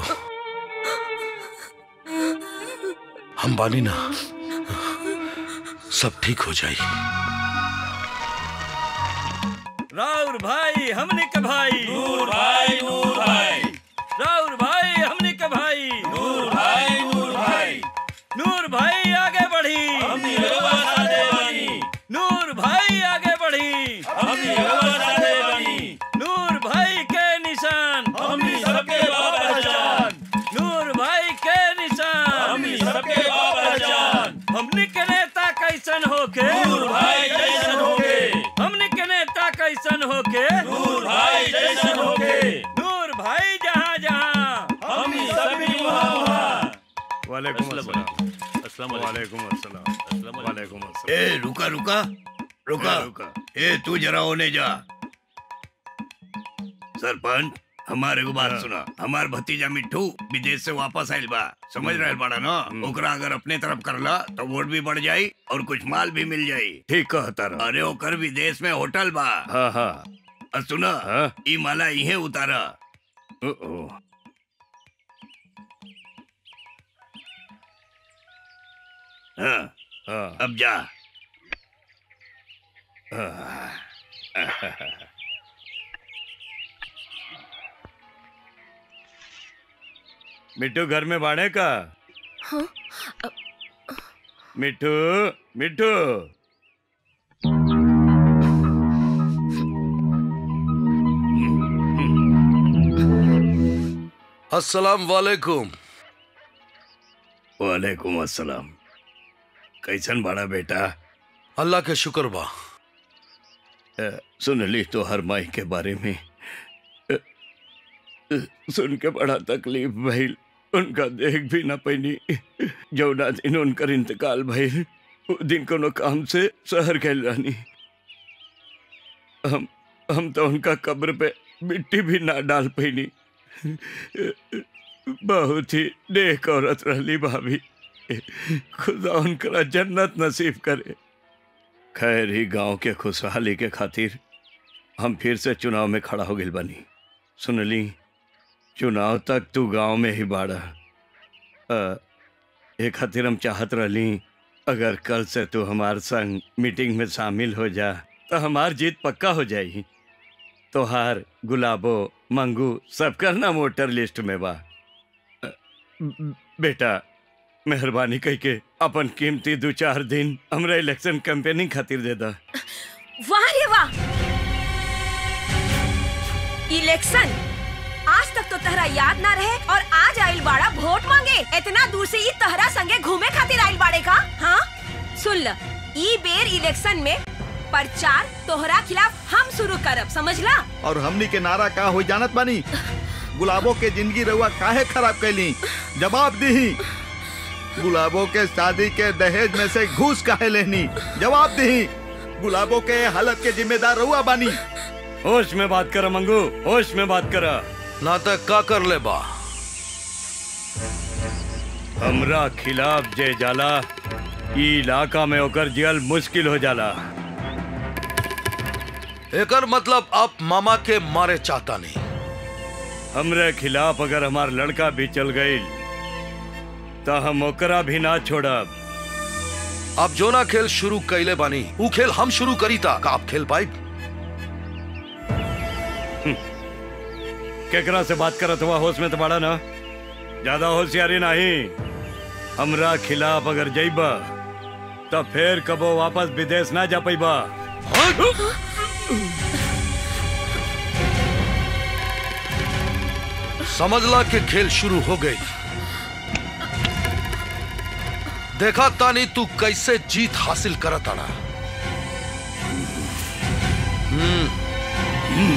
हम बानी ना सब ठीक हो जाई राउर भाई हमने के भाई नूर भाई नूर भाई राउर भाई हमने के भाई नूर भाई नूर भाई नूर भाई आगे बढ़ी हम योगा दे बनी नूर भाई आगे बढ़ी हम योगा दे बनी नूर भाई के निशान हम सबके बाबा जान नूर भाई के निशान हम सबके बाबा जान हमने के नेता कैसन होके नूर भाई जैसन होके हमने के नेता कैसन होके नूर भाई जैसन होके नूर भाई जहाँ जहाँ हम सभी वहाँ वहाँ वालेकुम अस्सलाम अस्सलाम वालेकुम अस्सलाम वालेकुम अस्सलाम ए रुका रुका रुका रुका ए तू जरा होने जा सरपंच हमारे को बात सुना हमार भतीजा मिट्टू विदेश से वापस आइल बा समझ रहे बाड़ा ना ओकरा अगर अपने तरफ करला तो वोट भी बढ़ जाई और कुछ माल भी मिल जाई ठीक कहता रहा अरे ओकर विदेश में होटल बा हाँ हाँ और सुना हाँ? ई माला इहे उतारा ओ, ओ, हाँ हाँ अब जा मिट्टू घर में बाड़े का हाँ मिट्टू मिट्टू अस्सलाम वालेकुम वालेकुम अस्सलाम कैसन बड़ा बेटा अल्लाह के शुक्र बा अ, सुन ली तो हर माई के बारे में अ, अ, सुन के बड़ा तकलीफ भइल उनका देख भी ना पैनी जौना दिन उनकर इंतकाल भइल उ दिन कोनो काम से शहर गए रानी हम हम तो उनका कब्र पे मिट्टी भी ना डाल पैनी बहुत ही नेक औरत रहली भाभी खुदा उनकरा जन्नत नसीब करे खैर ही गांव के खुशहाली के खातिर हम फिर से चुनाव में खड़ा हो गई बनी सुनली चुनाव तक तू गांव में ही बाड़ा अ, ए खातिर हम चाहत रहली अगर कल से तू हमार संग मीटिंग में शामिल हो जा तो हमार जीत पक्का हो जाई तोहार गुलाबो मंगू सबका नाम वोटर लिस्ट में बा अ, ब- बेटा मेहरबानी कह के अपन कीमती दो चार दिन हमरा इलेक्शन कैंपेनिंग खातिर दे दा वाह रे वाह इलेक्शन आज तक तो तहरा याद ना रहे और आज आइल बाड़ा वोट मांगे इतना दूर से ई तहरा संगे घूमे खातिर आइल बाड़े का हाँ सुन ल ई बेर इलेक्शन में प्रचार तोहरा खिलाफ हम शुरू करब समझला और हमनी के नारा का हो जानत बानी गुलाबो के जिंदगी रहुआ काहे खराब कैली जवाब दी गुलाबो के शादी के दहेज में से घूस काहे लेनी जवाब दी गुलाबो के हालत के जिम्मेदार रहुआ बानी होश में बात कर मंगू होश में बात कर नाटक का कर ले बा हमरा खिलाफ जे जाला ई इलाका में ओकर जियल मुश्किल हो जाला एकर मतलब आप मामा के मारे चाहता नहीं हमरे खिलाफ अगर हमार लड़का भी चल गई तो हम ओकरा भी ना छोड़ब आप जो ना खेल शुरू कैले बानी ऊ खेल हम शुरू करी था का आप खेल पाई केकरा से बात करत हुआ होश में तो बड़ा ना ज्यादा होशियारी नहीं हमरा खिलाफ अगर जइबा तो फिर कबो वापस विदेश ना जा पैबा समझला के खेल शुरू हो गई देखा तानी तू कैसे जीत हासिल करत आना हम्म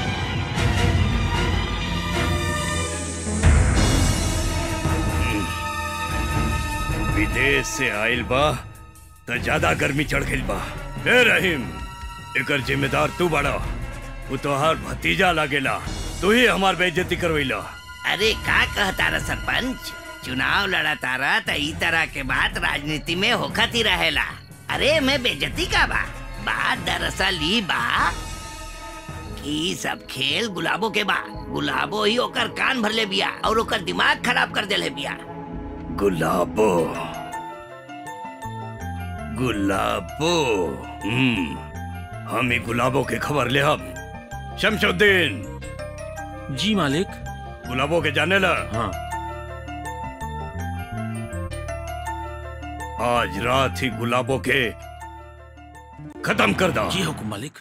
विदेश से आइल बा तो ज्यादा गर्मी चढ़ गइल बा ए रहीम एकर जिम्मेदार तू बड़ा वो तोहार भतीजा लागेला तू ही हमार बेइज्जती करवैला अरे का कहता रहा सरपंच चुनाव लड़ा तारा त ई तरह के बात राजनीति में होखत ही रहेला अरे मैं बेजती का बा बात दरअसल ई बा कि ई सब खेल गुलाबो के बा गुलाबो ही ओकर कान भरले बिया और ओकर दिमाग खराब कर देले बिया गुलाबो गुलाबो हम्म हम ही गुलाबों के खबर ले अब शमशुद्दीन जी मालिक गुलाबों के जाने ला हाँ आज रात ही गुलाबों के खत्म कर दो जी हुकुम मालिक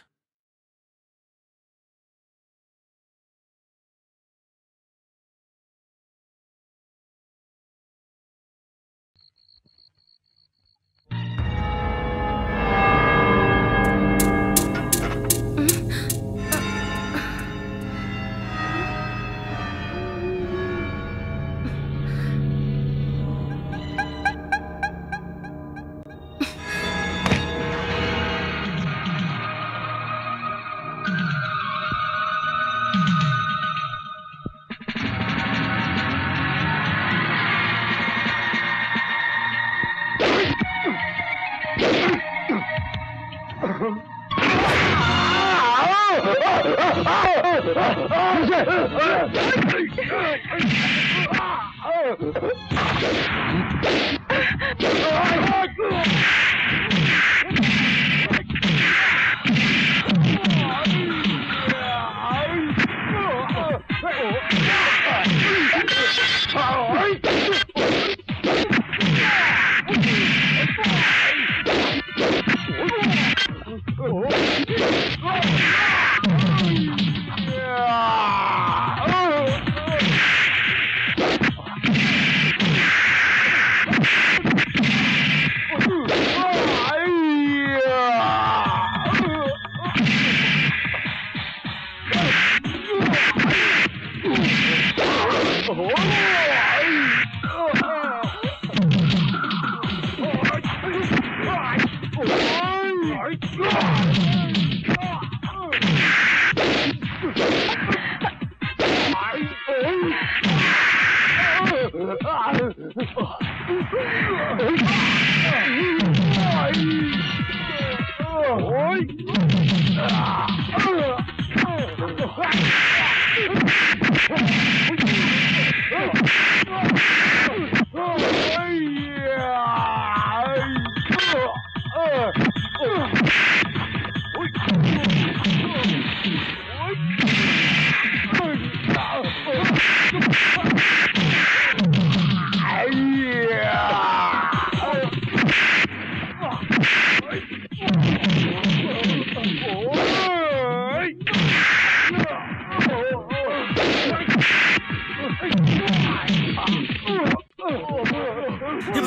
अरे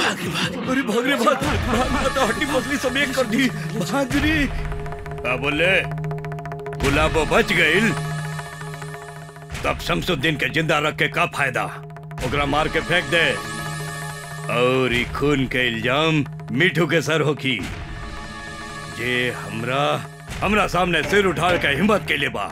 भाग रे भाग भाग मत हड्डी पसली सब एक कर दी भाग रे का बोले गुलाबो बच गईल तब शमसुद्दीन के जिंदा रख के का फायदा ओकरा मार के फेंक दे और ई खून के इल्जाम मिठू के सर होकी जे हमरा हमरा सामने सिर उठा के हिम्मत के लिए बा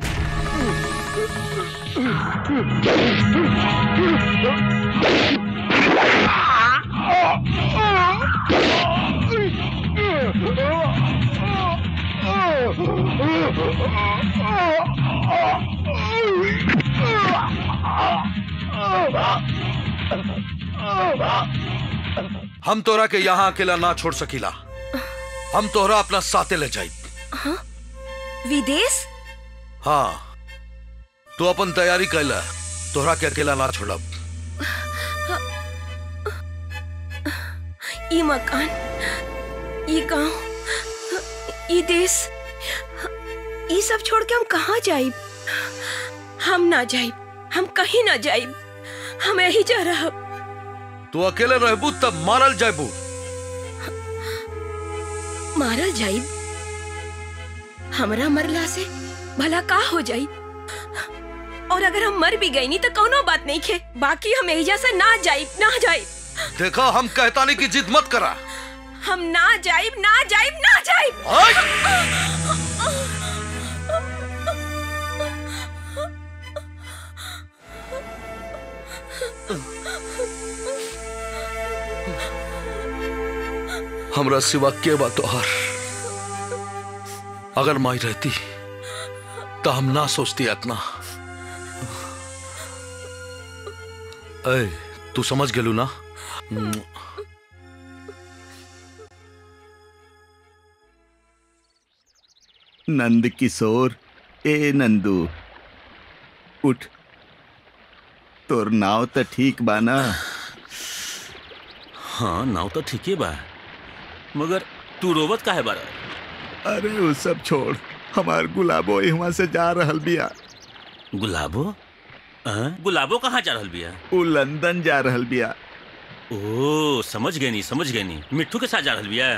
हम तोरा के यहाँ अकेला ना छोड़ सकीला हम तोहरा अपना साथे ले जाई हाँ? विदेश हाँ तू अपन तैयारी कैला तोहरा के अकेला ना छोड़ब ई मकान ई गांव ई देश ई सब छोड़ के हम कहाँ जाइब हम ना जाइब हम कहीं ना जाइब हम यही जा रहा तू अकेले रहबू तब मारल जाबू मारल जाइब हमरा मरला से भला का हो जाई और अगर हम मर भी गई नहीं तो कोनो बात नहीं खे बाकी हम एहिजा से ना जाइब ना जाइब देखा हम कहता नहीं कि जिद मत करा हम ना जाइब ना जाइब ना जाइब हमरा सिवा के बा तोहार अगर माई रहती तो हम ना सोचती इतना ए तू समझ गेलू ना हम्म, नंद किशोर ए नंदू उठ तोर नाव तो ठीक बा ना हाँ नाव तो ठीक ही बा मगर तू रोवत काहे बारा अरे वो सब छोड़ हमार गुलाबो यहाँ से जा रहल बिया गुलाबो हाँ? गुलाबो कहाँ जा रहल बिया वो लंदन जा रहल बिया ओ समझ गए नी समझ गए नी मिट्टू के साथ जा रहल बिया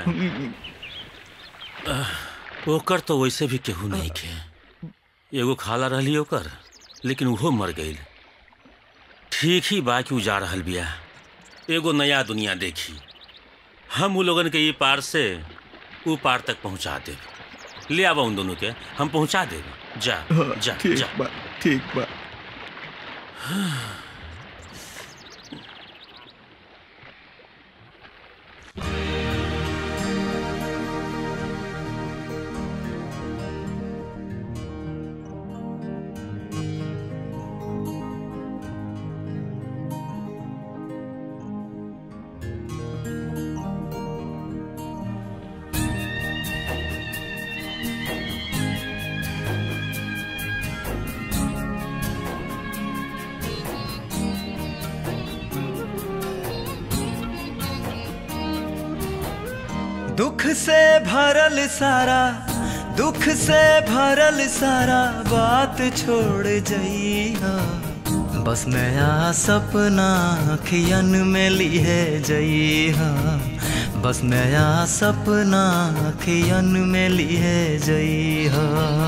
आह, ओकर तो वैसे भी केहू नहीं के एगो खाला रहली ओकर लेकिन उहो मर गईल ठीक ही बा कि उ जा रहल बिया एगो नया दुनिया देखी हम उ लोगन के ये पार से उ पार तक पहुंचा देब ले आवा उन दोनों के हम पहुंचा देब जा हाँ, जा ठीक जा बा ठीक बा दुख से भरल सारा दुख से भरल सारा बात छोड़ जइहा बस नया सपना अखियन में लिए जइहा बस नया सपना अखियन में लिए जइहा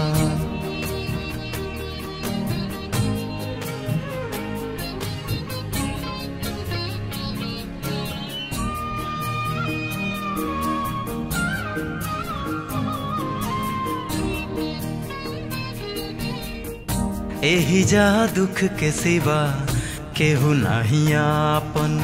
एही जा दुख के सिवा केहू नहीं आपन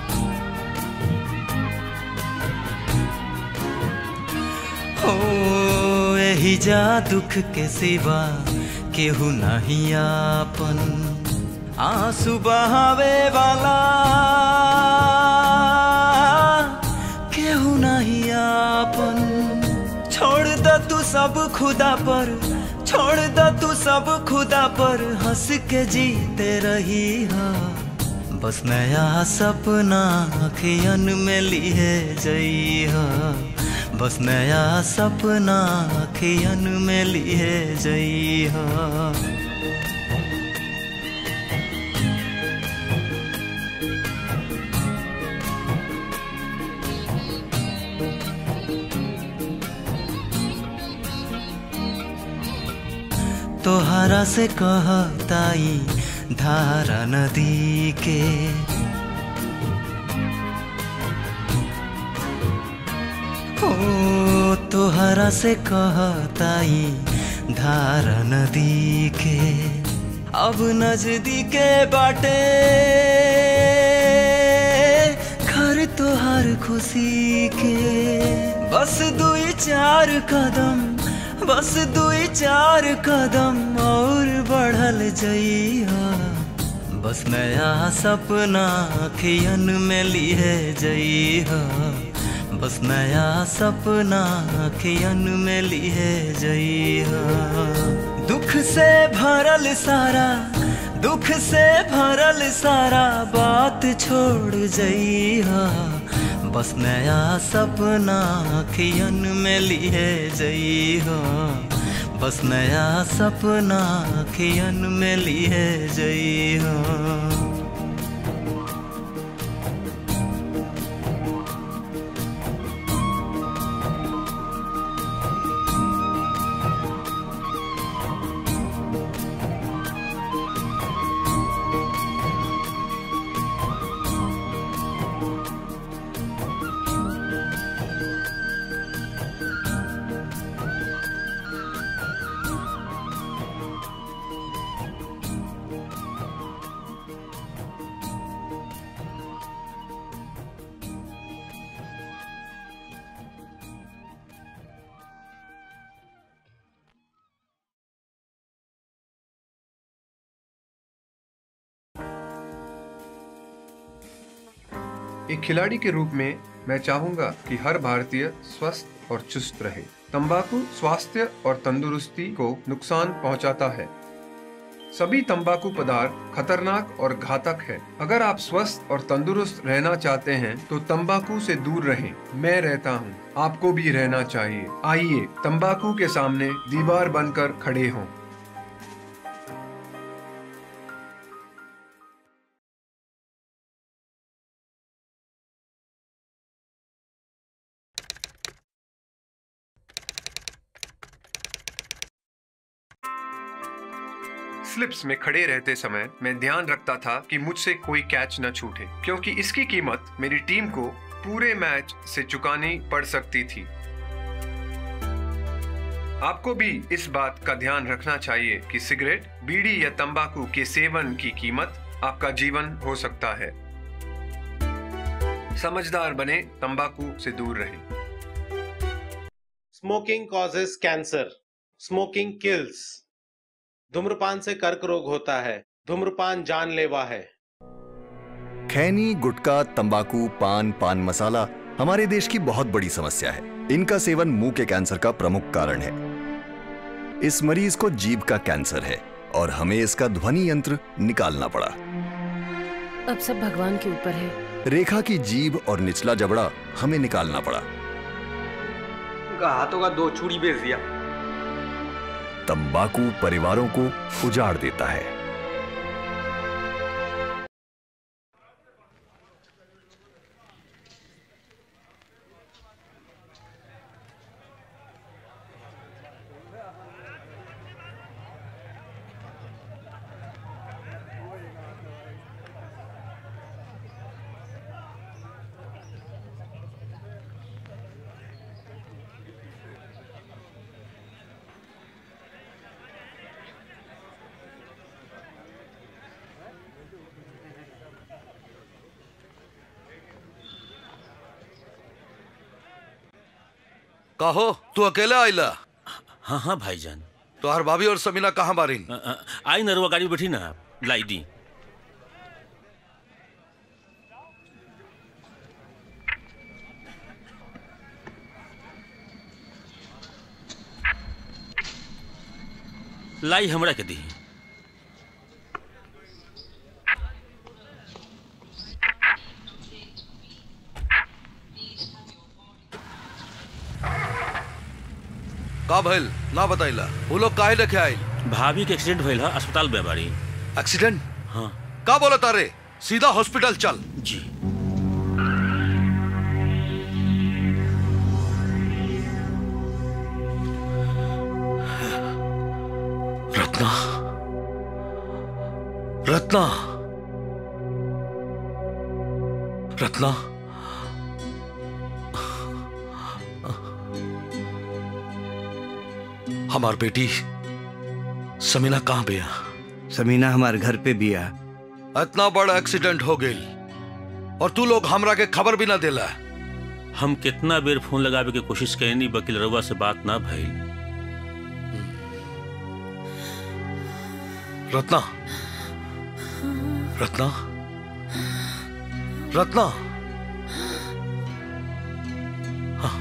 हो एही जा दुख के सिवा केहू नहीं आपन आंसू बहावे वाला केहू नहीं आपन छोड़ द तू सब खुदा पर छोड़ द तू सब खुदा पर हंस के जीते रही हा बस नया सपना अखियन में लिए जई हा बस नया सपना अखियन में लिए जई हा तोहरा से कहताई धारा नदी के ओ तोहरा से कहताई धारा नदी के अब नजदीके बाटे घर तोहर खुशी के बस दुई चार कदम बस दुई चार कदम और बढ़ल जइहा बस नया सपना अखियन में लिए जइहा बस नया सपना अखियन में लिए जइहा दुख से भरल सारा दुख से भरल सारा बात छोड़ जइहा बस नया सपना अखियन में लिए जइहा बस नया सपना अखियन में लिए जइहा एक खिलाड़ी के रूप में मैं चाहूंगा कि हर भारतीय स्वस्थ और चुस्त रहे तंबाकू स्वास्थ्य और तंदुरुस्ती को नुकसान पहुंचाता है सभी तंबाकू पदार्थ खतरनाक और घातक है अगर आप स्वस्थ और तंदुरुस्त रहना चाहते हैं तो तंबाकू से दूर रहें मैं रहता हूं, आपको भी रहना चाहिए आइए तंबाकू के सामने दीवार बनकर खड़े हों स्लिप्स में खड़े रहते समय मैं ध्यान रखता था कि मुझसे कोई कैच न छूटे क्योंकि इसकी कीमत मेरी टीम को पूरे मैच से चुकानी पड़ सकती थी आपको भी इस बात का ध्यान रखना चाहिए कि सिगरेट बीड़ी या तंबाकू के सेवन की कीमत आपका जीवन हो सकता है समझदार बने तंबाकू से दूर रहें smoking causes cancer smoking kills धूम्रपान से कर्क रोग होता है धूम्रपान जानलेवा है खैनी गुटखा तंबाकू पान पान मसाला हमारे देश की बहुत बड़ी समस्या है इनका सेवन मुंह के कैंसर का प्रमुख कारण है इस मरीज को जीभ का कैंसर है और हमें इसका ध्वनि यंत्र निकालना पड़ा अब सब भगवान के ऊपर है रेखा की जीभ और निचला जबड़ा हमें निकालना पड़ा उनका हाथों का दो चूड़ी बेच दिया तंबाकू परिवारों को उजाड़ देता है कहो तू अकेला आइला हाँ हाँ भाईजान तो हर भाभी और समीना कहाँ बारी आई नरवा गाड़ी में बैठी ना लाई दी लाई हमरा के दी का भइल ना बताइला वो लोग काहे लेके आइल भाभी के एक्सीडेंट भइल है अस्पताल में बारी एक्सीडेंट हाँ का बोला तारे सीधा हॉस्पिटल चल जी रत्ना रत्ना रत्ना हमार बेटी समीना कहाँ बिया समीना हमारे घर पे बिया इतना बड़ा एक्सीडेंट हो गई और तू लोग हमरा के खबर भी ना देला हम कितना बेर फोन लगावे के कोशिश कैनी वकील रउआ से बात ना भइल रत्ना रत्ना रत्ना हाँ।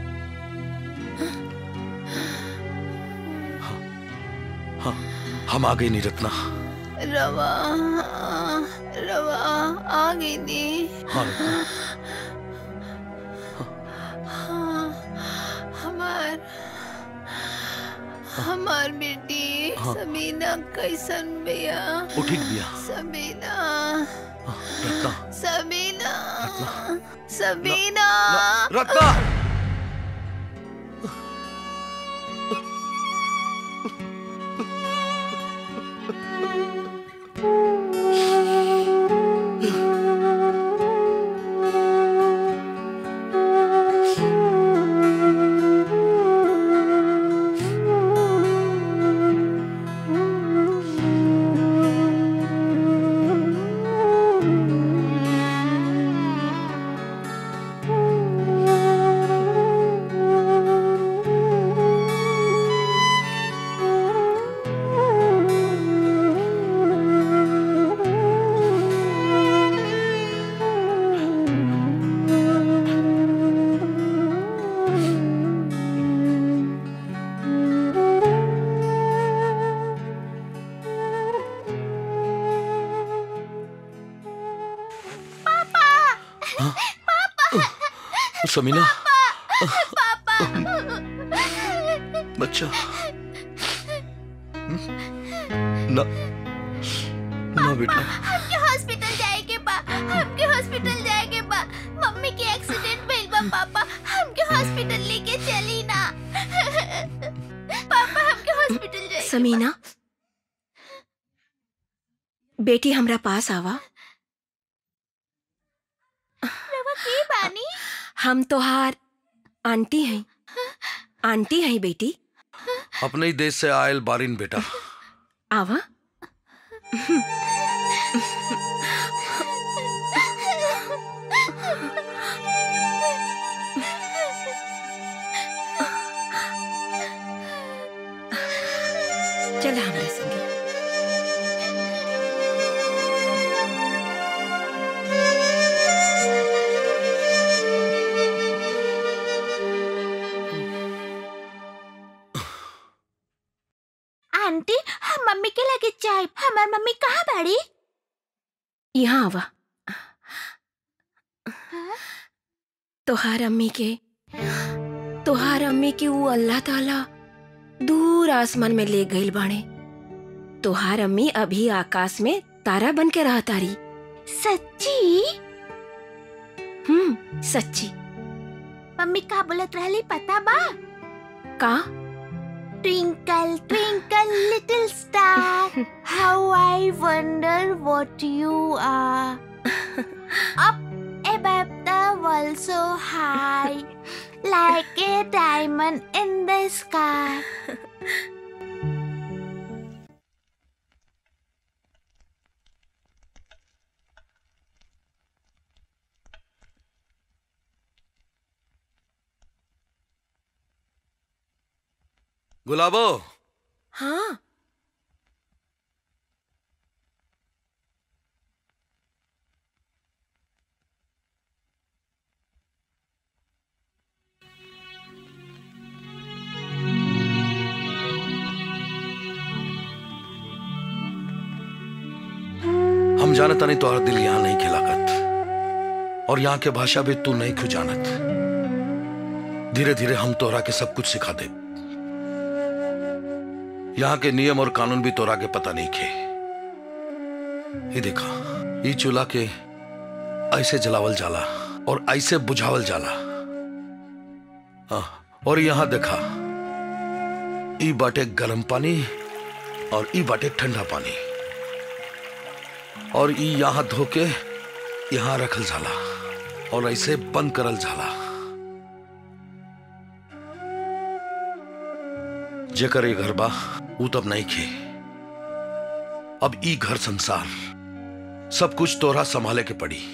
हाँ। हाँ, हम आ गए नहीं रत्ना रवा रवा आ गई नी हाँ रत्ना हाँ, हमार हमार बेटी हाँ। सबीना कैसन बिया वो ठीक बिया सबीना रत्ना सबीना सबीना रत्ना समीना पापा बच्चा ना ना बेटा हमके हॉस्पिटल जाए के बा हमके हॉस्पिटल जाए के बा मम्मी के एक्सीडेंट भइल बा पापा हमके हॉस्पिटल लेके चली ना पापा हमके हॉस्पिटल जाए समीना बेटी हमरा पास आवा रवा के बानी हम तोहार आंटी हैं आंटी हैं बेटी अपने ही देश से आयल बारिन बेटा आवा चला हमरा संगे आंटी हम मम्मी के लगे जाए हमार मम्मी कहाँ बाड़ी यहाँ आवा तोहार अम्मी के तोहार अम्मी के वो अल्लाह ताला दूर आसमान में ले गईल बाणे तोहार अम्मी अभी आकाश में तारा बन के रहा तारी सच्ची हम्म सच्ची मम्मी का बोलत रहली पता बा का Twinkle, twinkle, little star, how I wonder what you are. Up above the world so high, like a diamond in the sky. Gulabo हाँ हम जानता नहीं तुम्हारा दिल यहाँ नहीं खिलाकत और यहाँ के भाषा भी तू नहीं खु जानत धीरे धीरे हम तोरा के सब कुछ सिखा दे यहाँ के नियम और कानून भी तोरा के पता नहीं खे ये देखा ये चूल्हा के ऐसे जलावल जाला और ऐसे बुझावल जाला हाँ, और यहाँ देखा ई बाटे गर्म पानी और ई बाटे ठंडा पानी और ई यहाँ धोके यहाँ रखल जाला और ऐसे बंद करल जाला जेकर ये घर बा ऊ तब नहीं खे अब ई घर संसार सब कुछ तोरा संभाले के पड़ी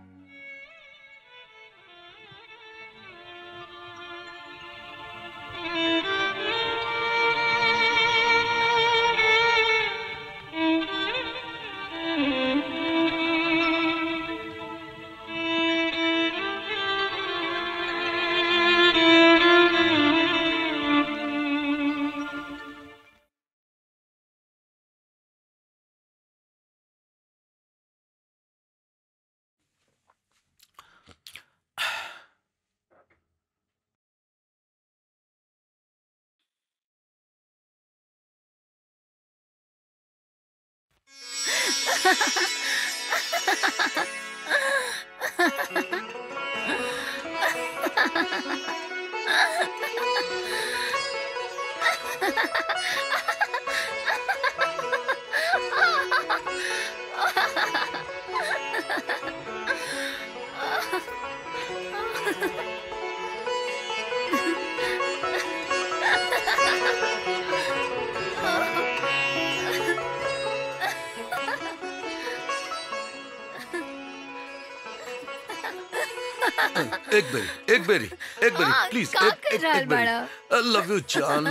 एक बेरी एक बेरी एक बेरी हाँ, प्लीज का एक कर एक रहल एक बेरी बाड़ा? आई लव यू जान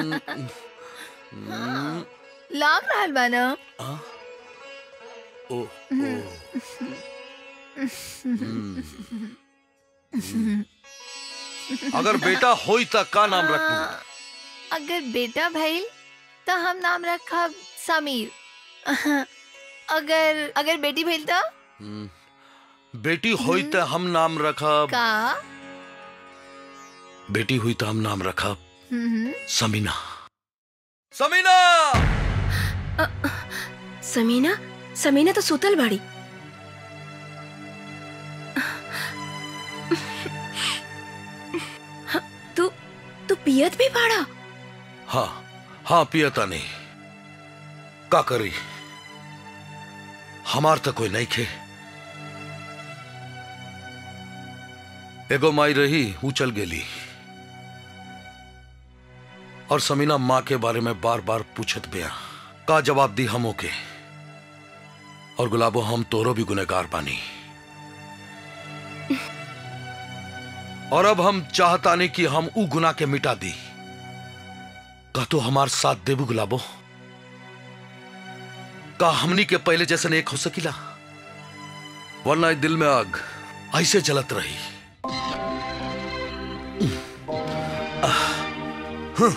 हम्म, लाग रहल बा ना हाँ? ओ अगर बेटा होई त का नाम रखू अगर बेटा भइल तो हम नाम रखब समीर अगर अगर बेटी भइल तो हम्म, बेटी होई त हम नाम रखब का बेटी हुई तो हम नाम रखा हम्म समीना समीना समीना समीना तो सुतल बाड़ी हाँ, तू तू पियत भी बाड़ा हाँ हाँ पियता नहीं का करी हमार तो कोई नहीं खे एगो माई रही वो चल गेली और समीना माँ के बारे में बार बार पूछत बिया का जवाब दी हम ओके और गुलाबो हम तोरो भी गुनहगार बानी और अब हम चाहतानी कि हम ऊ गुना के मिटा दी का तो हमार साथ देबू गुलाबो का हमनी के पहले जैसे एक हो सकीला वरना इस दिल में आग ऐसे जलत रही आह, हं।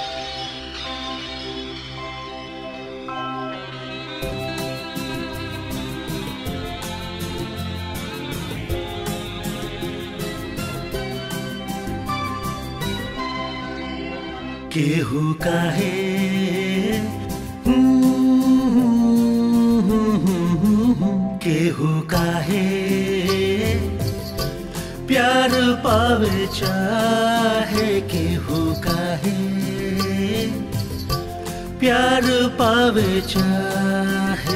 केहू काहे केहू काहे प्यार पावे चाहे केहू काहे प्यार पावे चाहे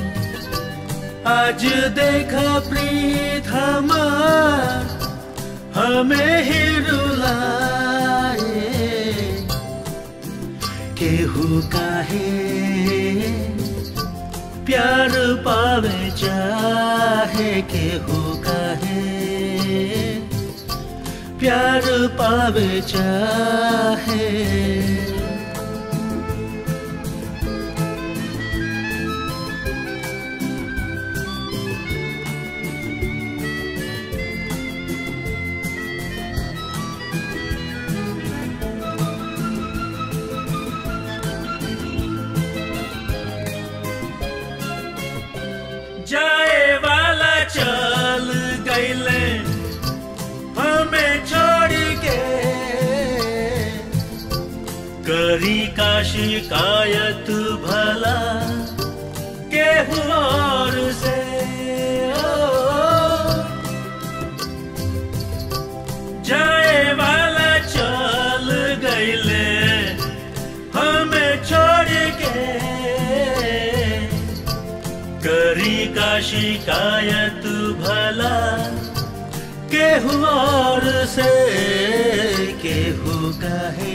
आज देखा प्रीत हमार हमें ही रुलाए केहू काहे प्यार पावे चाहे केहू काहे प्यार पावे चाहे जाए वाला चल गईले हमें छोड़ के करी का शिकायत भला केहू और से ओ, जाए वाला चल गईले हमें छोड़ के करी का शिकायत भला केहू और से केहू कहे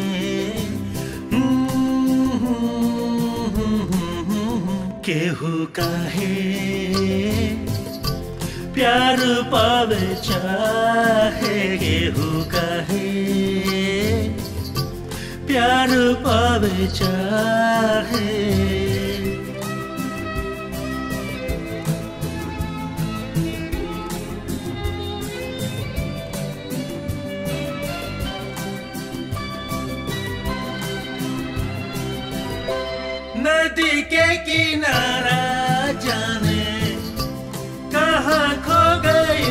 केहू कहे प्यार पावे चाहे केहू कहे प्यार पावे चाहे नदी के किनारा जाने कहाँ खो गई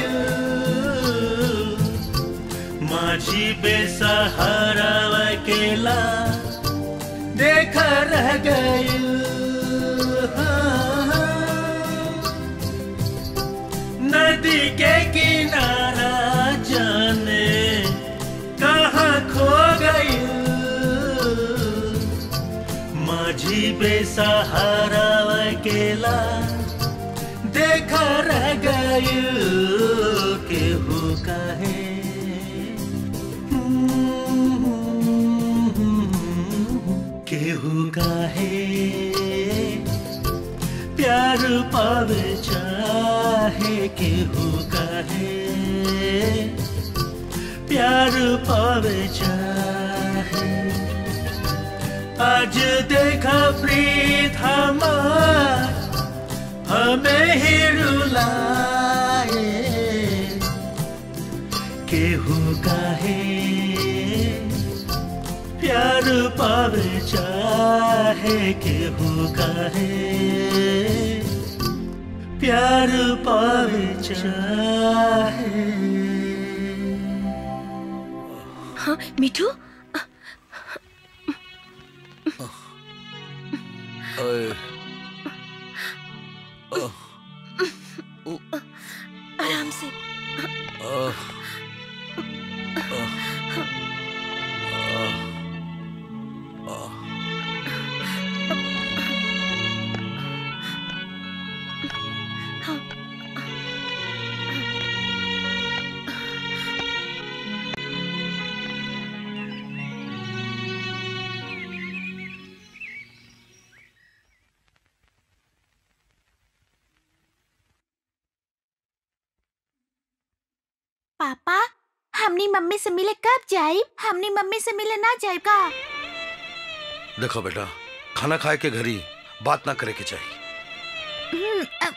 माझी बेसहारा अकेला देखा रह गई नदी के किनारा जाने कहाँ खो गई माझी बेसहारा अकेला देखा रह गई केहू कहे केहू कहे प्यार पावे चाहे केहू कहे प्यार पावे चाहे आज देखा प्रीत हमार हमें ही रुलाए केहू काहे प्यार पावे चाहे केहू काहे प्यार पावे चाहे हाँ मिठू अरे, आराम से अ, पापा हमनी मम्मी से मिले कब जाई हमनी मम्मी से मिले ना जाए का देखो बेटा खाना खाए के घरी बात ना करे के चाहिए हम्म, अब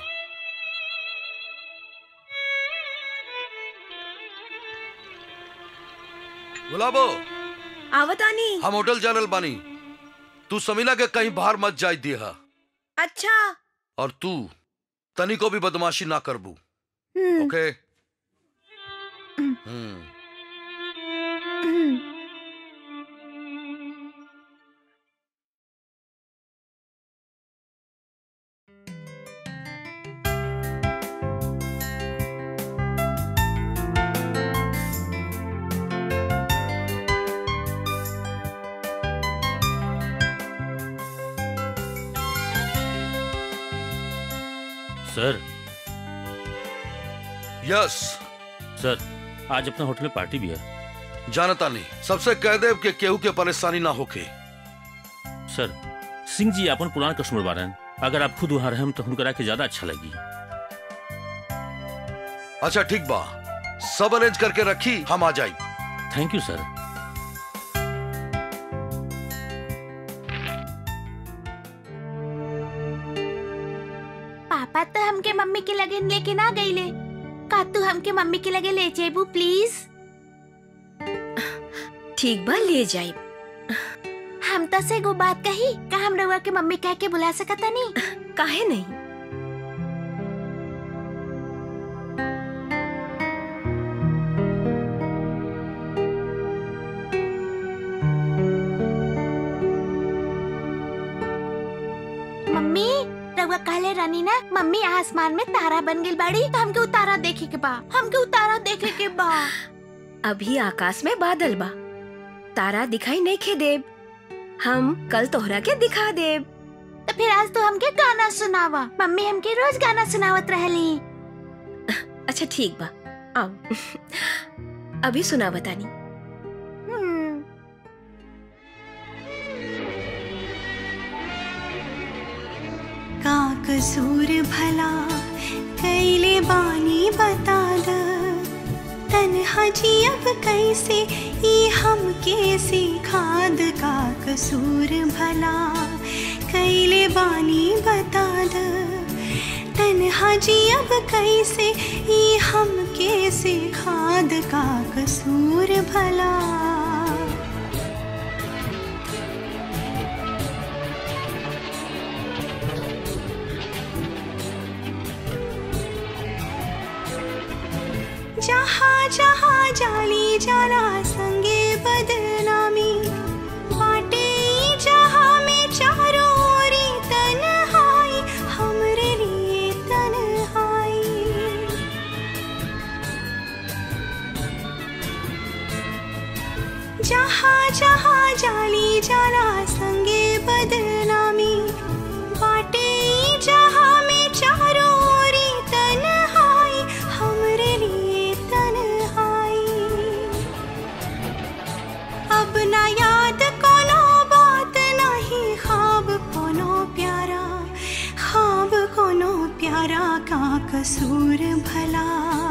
गुलाबो आवतानी हम होटल जानल बानी तू समीला के कहीं बाहर मत जाय दिया अच्छा और तू तनी को भी बदमाशी ना करबू हम्म, ओके हम्म, हम्म हम्म। सर यस सर आज अपना होटल में पार्टी भी है जानता नहीं सबसे कह दे कि केहू के परेशानी ना होके सर सिंह जी अपन पुरान कस्टमर बारन अगर आप खुद वहां रहें तो हुनकरा के ज्यादा अच्छा लगी अच्छा ठीक बा सब अरेंज करके रखी हम आ जाई थैंक यू सर पापा तो हमके मम्मी के लगे लेके ना गईले का तू हमके मम्मी के लगे ले जेबू प्लीज ठीक बा ले जाई हम तो से गो बात कही का हम रउआ के मम्मी कह के बुला सकता नहीं काहे नहीं मम्मी रउआ कहले रानी ना मम्मी आसमान में तारा बन गई बाड़ी तो हमके उतारा देखे के बा हमके उतारा देखे के बा अभी आकाश में बादल बा तारा दिखाई नहीं खे देब हम कल तोहरा के दिखा देब तो फिर आज तो हमके गाना सुनावा मम्मी हमके रोज गाना सुनावत रहली अच्छा ठीक बा आओ अभी सुना बतानी हम्म, का कसूर भला कैले बानी बता द तन्हा जी अब कैसे ई हम कैसे खाद का कसूर भला कैले बानी बता द तन्हा जी अब कैसे ई हम कैसे खाद का कसूर भला जहाँ जहाँ जाली जाला संगे बदनामी बाटे ई जहाँ में चारों ओरी तन्हाई हमरे लिए तन्हाई जहाँ जहाँ जाली जाला संगे बदनामी बाटे ई जहाँ में चारों ओरी तन्हाई हमरे लिए तन्हाई अब ना याद कोनो बात नहीं ख्वाब कोनो प्यारा ख्वाब कोनो प्यारा का कसूर भला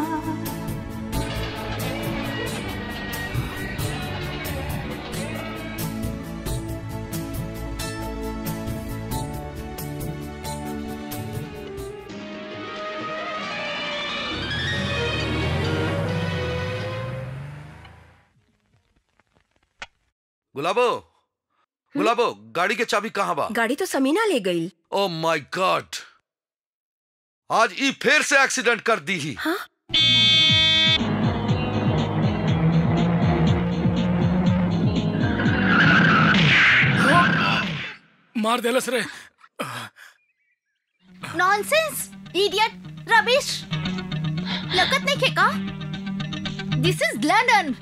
गुलाबो गुलाबो गाड़ी के चाबी कहाँ बा गाड़ी तो समीना ले गई ओ माय गॉड आज ई फिर से एक्सीडेंट कर दी ही हाँ? मार देलस रे नॉनसेंस इडियट रबिश लगत नहीं खेका दिस इज लंदन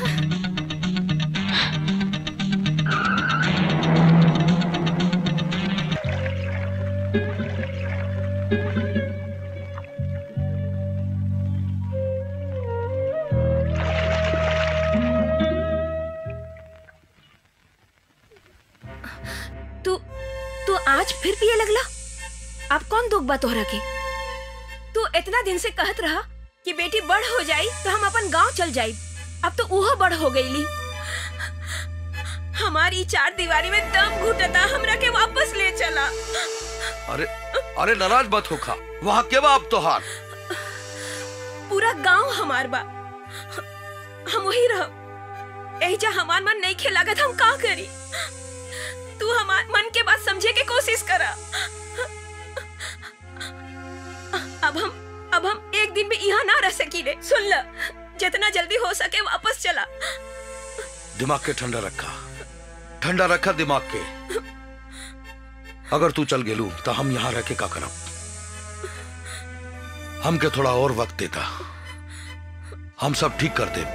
तू तू आज फिर पिए लगला अब कौन दुख बा तोहरा के तू इतना दिन से कहत रहा कि बेटी बड़ हो जाई तो हम अपन गांव चल जाई अब तो उहो बड़ हो गईली हमारी चार दीवारी में दम घुटता हमरा के वापस ले चला अरे अरे नाराज मत होखा वहाँ के बा अब तोहार पूरा गांव हमार बा हम वही रह एजा हमार मन नहीं खेलागत हम का करी तू हमार मन के बात समझे के कोशिश करा अब हम अब हम एक दिन भी यहाँ ना रह सकी रे सुन ल जितना जल्दी हो सके वापस चला दिमाग के ठंडा रखा ठंडा रखा दिमाग के अगर तू चल गेलू तो हम यहाँ रह के का करब हमके थोड़ा और वक्त देता हम सब ठीक कर दे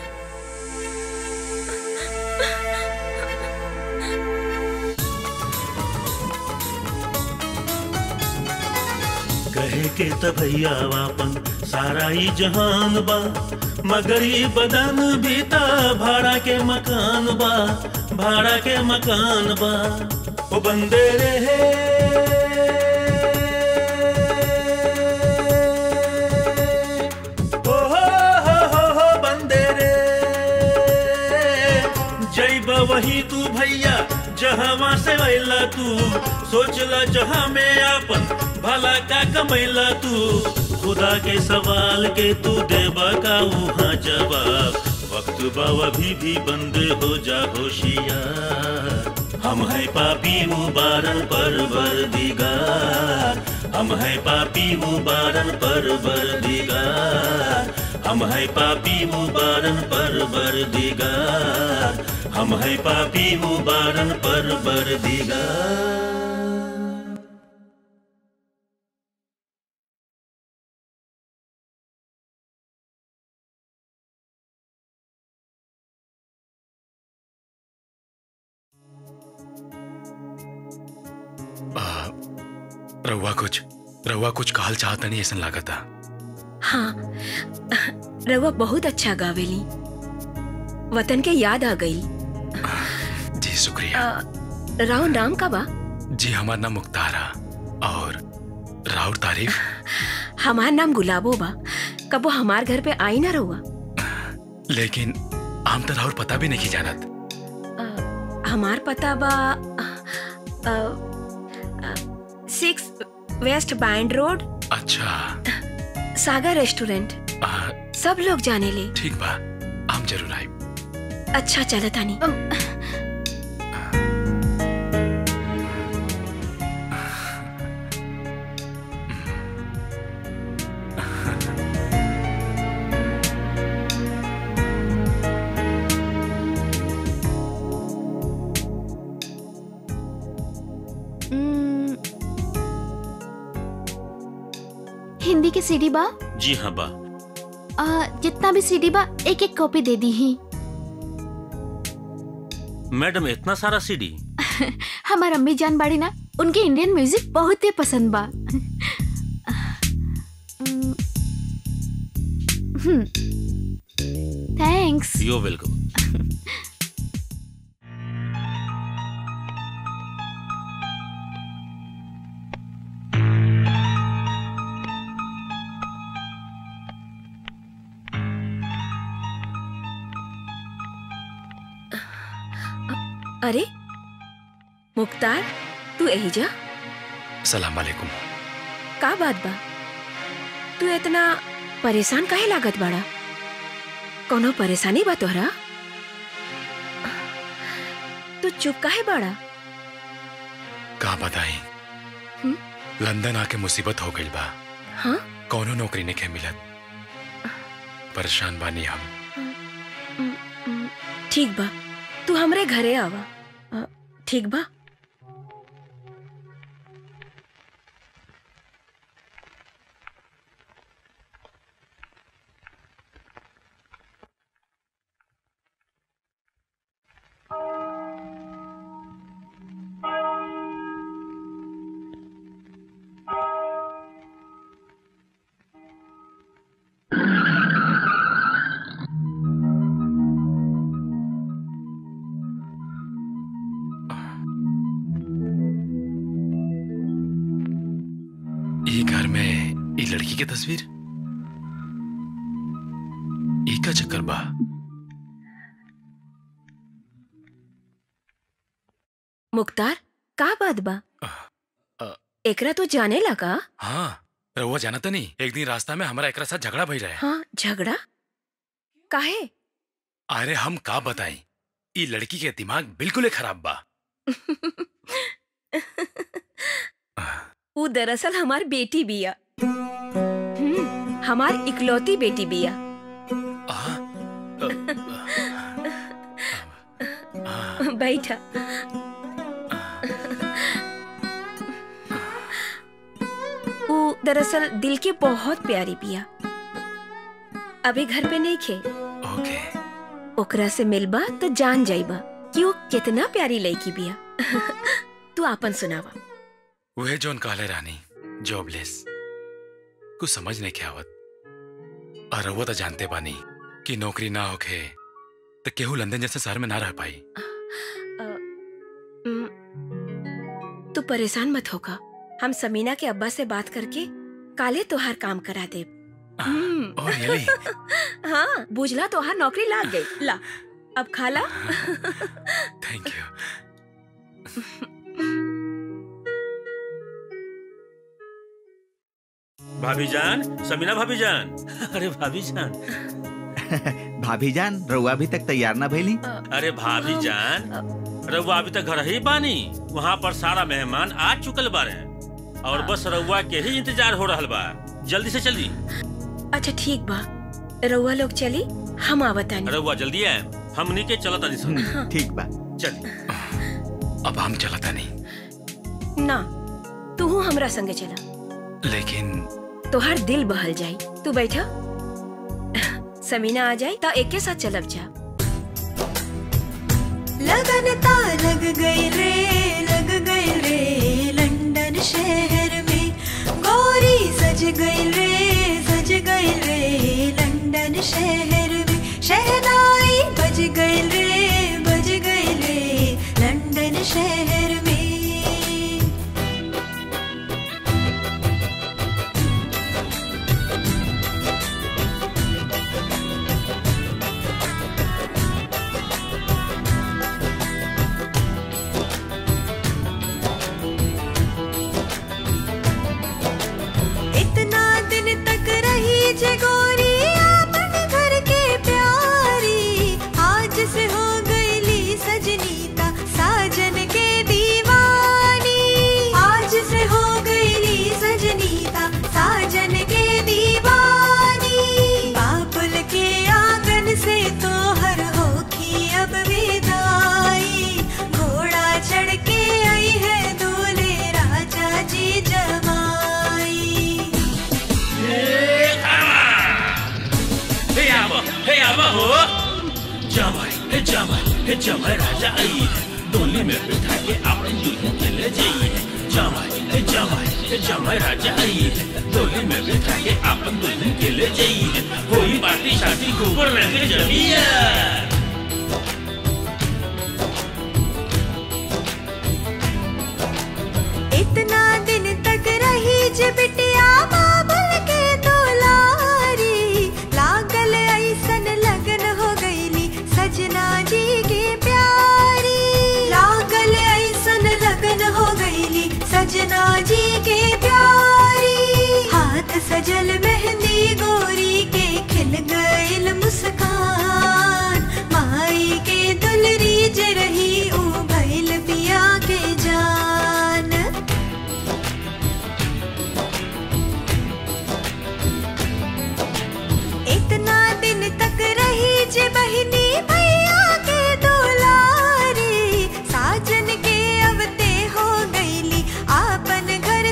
कहे के त भैया वापन सारा ही जहान बा मगर ई बदन भी त भाड़ा के मकान बा भाड़ा के मकान बा ओ बंदे रहे ओ हो हो हो हो बंदे रे जैब वही तू भैया जहाँ से वैला तू सोचला जहाँ में आपन भला का कमैला तू खुदा के सवाल के तू देबा का वहाँ जवाब वक्त बाव अभी भी बंद हो जा होशियार हम है पापी मुबारन पर बर दिगार हम है पापी मुबारन पर बर दिगार हम है पापी मुबारन पर बर दिगार हम है पापी मुबारन पर बर दिगार आ, रउआ कुछ रउआ कुछ कहल चाहता नहीं ऐसा लागता हाँ रवा बहुत अच्छा गावेली वतन के याद आ गई जी शुक्रिया अ, राव नाम का बा जी हमारा नाम मुख्तार है और राउर तारीफ हमार नाम गुलाबो बा कबो हमार घर पे आई ना रहुआ लेकिन आम तो राउर पता भी नहीं जानत हमार पता बा सिक्स वेस्ट बैंड रोड अच्छा सागर रेस्टोरेंट आ, सब लोग जाने ले ठीक बा हम जरूर आए अच्छा चला तानी हम्म, हिंदी के सीडी बा जी हाँ बा आ, जितना भी सीडी बा एक एक कॉपी दे दी ही मैडम इतना सारा सीडी हमार अम्मी जान बाड़ी ना उनके इंडियन म्यूजिक बहुत ही पसंद बा थैंक्स यू वेलकम अरे मुख्तार तू यही जा सलाम वालेकुम का बात बा तू इतना परेशान काहे लागत बाड़ा कोनो परेशानी बा तोहरा तू चुप काहे बाड़ा का बताई हम्म? लंदन आके मुसीबत हो गई बा हाँ कौनो नौकरी नहीं के मिलत परेशान बानी हम हम्म, हम्म, ठीक बा तू हमरे घरे आवा अ, ठीक बा ये घर में ये लड़की की तस्वीर ये का चक्कर बा मुख्तार का बात बा एकरा तो जाने लगा हाँ रहुआ जाना तो नहीं एक दिन रास्ता में हमारा एक साथ झगड़ा भई रहे हाँ झगड़ा काहे अरे हम का बताएं ये लड़की के दिमाग बिल्कुल ही खराब बा वो दरअसल हमार बेटी बिया हम्म, हमार इकलौती बेटी बिया बैठा वो दरअसल दिल के बहुत प्यारी बिया अभी घर पे नहीं खे ओके ओकरा से मिलबा तो जान जाइबा कि वो कितना प्यारी लड़की बिया तू आपन सुनावा वह जोन कहले रानी जॉबलेस कुछ समझ नहीं क्या आवत और रहुआ तो जानते बानी कि नौकरी ना होखे तो केहू लंदन जैसे शहर में ना रह पाई हम्म, तू परेशान मत होगा हम समीना के अब्बा से बात करके काले तोहार काम करा दे और ये हाँ बुझला तोहार नौकरी लाग गई ला अब खाला थैंक यू भाभी जान समीना भाभी जान अरे भाभी जान भाभी जान रउआ अभी तक तैयार ना भइली अरे भाभी जान रउआ अभी तक घर ही बानी वहाँ पर सारा मेहमान आ चुकल बारे और बस रउआ के ही इंतजार हो रहल बा जल्दी से जल्दी अच्छा ठीक बा रउआ लोग चली हम आवतानी रउआ जल्दी आए हमनी के चलत आनी सन ठीक बा चल अब हम चलता नहीं ना तू हमरा संगे चला लेकिन तोहार दिल बहल जाई तू बैठा समीना आ जाई तो एक के साथ चलब जा लगन ता लग गई रे लग गई रे लंदन शहर में गोरी सज गई रे सज गई रे लंदन शहर में शहनाई बज गई रे बज गई रे लंदन शहर में इतना दिन तक रही जे गोरी आपन घर के प्यारी आज से हो गईली सजनीता साजन के दीवानी आज से हो गईली सजनीता साजन के दीवानी बाबुल के आंगन से तो हर होखी अब विदाई घोड़ा चढ़ के आई है दूल्हे राजा जी जमाई हे आवा हे आवा हो जमाई हे जमाई हे जमाई राजा आई है डोली में बिठा के अपने दुल्हन के ले जाइए जमाई हे जमाई हे जमाई राजा आई है डोली में बिठा के अपन दुल्हन के ले जाइए कोई पार्टी शादी खूब रंग जमिया इतना दिन तक रही जे बिटिया बाबुल के दुलारी लागल ऐसन लगन हो गईली सजना जी के प्यारी लागल ऐसन लगन हो गईली सजना जी के प्यारी हाथ सजल मेहंदी गोरी के खिल गईल मुस्कान माई के दुलरी जे रही ऊ भइल पिया के जान इतना दिन तक रही जे बहिनी भैया के दुलारी साजन के अवते हो गईली आपन घर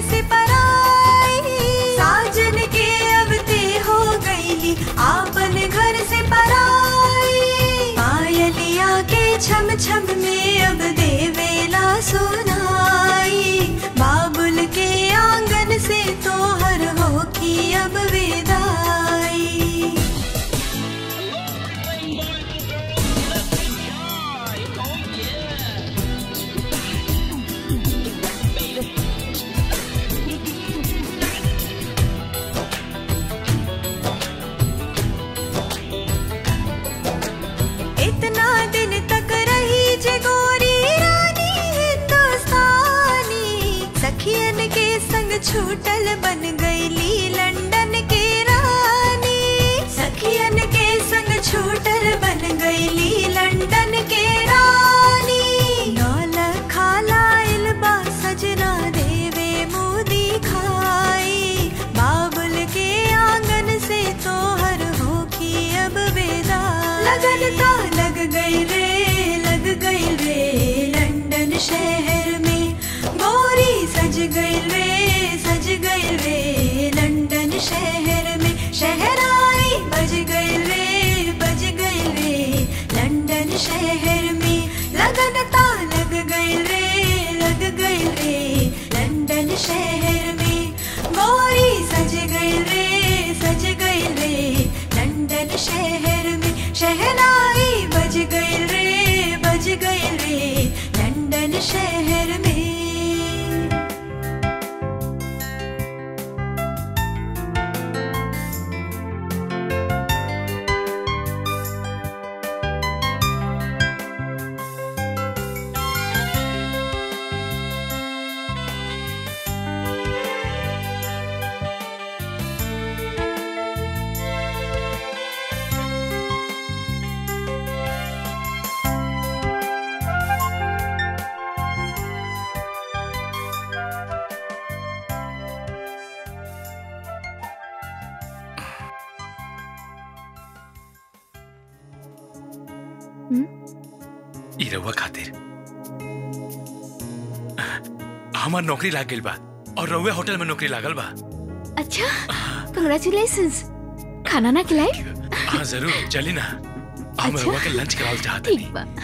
छूटल बन गईली लंदन के रानी सखियन के संग छूटल बन गईली लंदन के रानी नौल खालाइल बा सजना देवे मोदी खाई बाबुल के आंगन से तोहर होखी अब बेदा लगन ता लग गई रे लग गई रे लंदन शहर में गोरी सज गई रे सज गई रे लंदन शहर में शहराई बज गई रे बज गई रे लंदन शहर में लगन ता लग गई रे लग गई रे लंदन शहर में गोरी सज गई रे सज गई रे लंदन शहर में शहनाई बज गई रे बज गई रे लंदन शहर में ई रउआ खातिर हमार नौकरी लाग गइल बा और रउआ होटल में नौकरी लागल बा अच्छा कंग्रेचुलेशंस खाना ना खिलाई हाँ जरूर चली ना हम अच्छा। रउआ के लंच करावल चाहते ठीक बा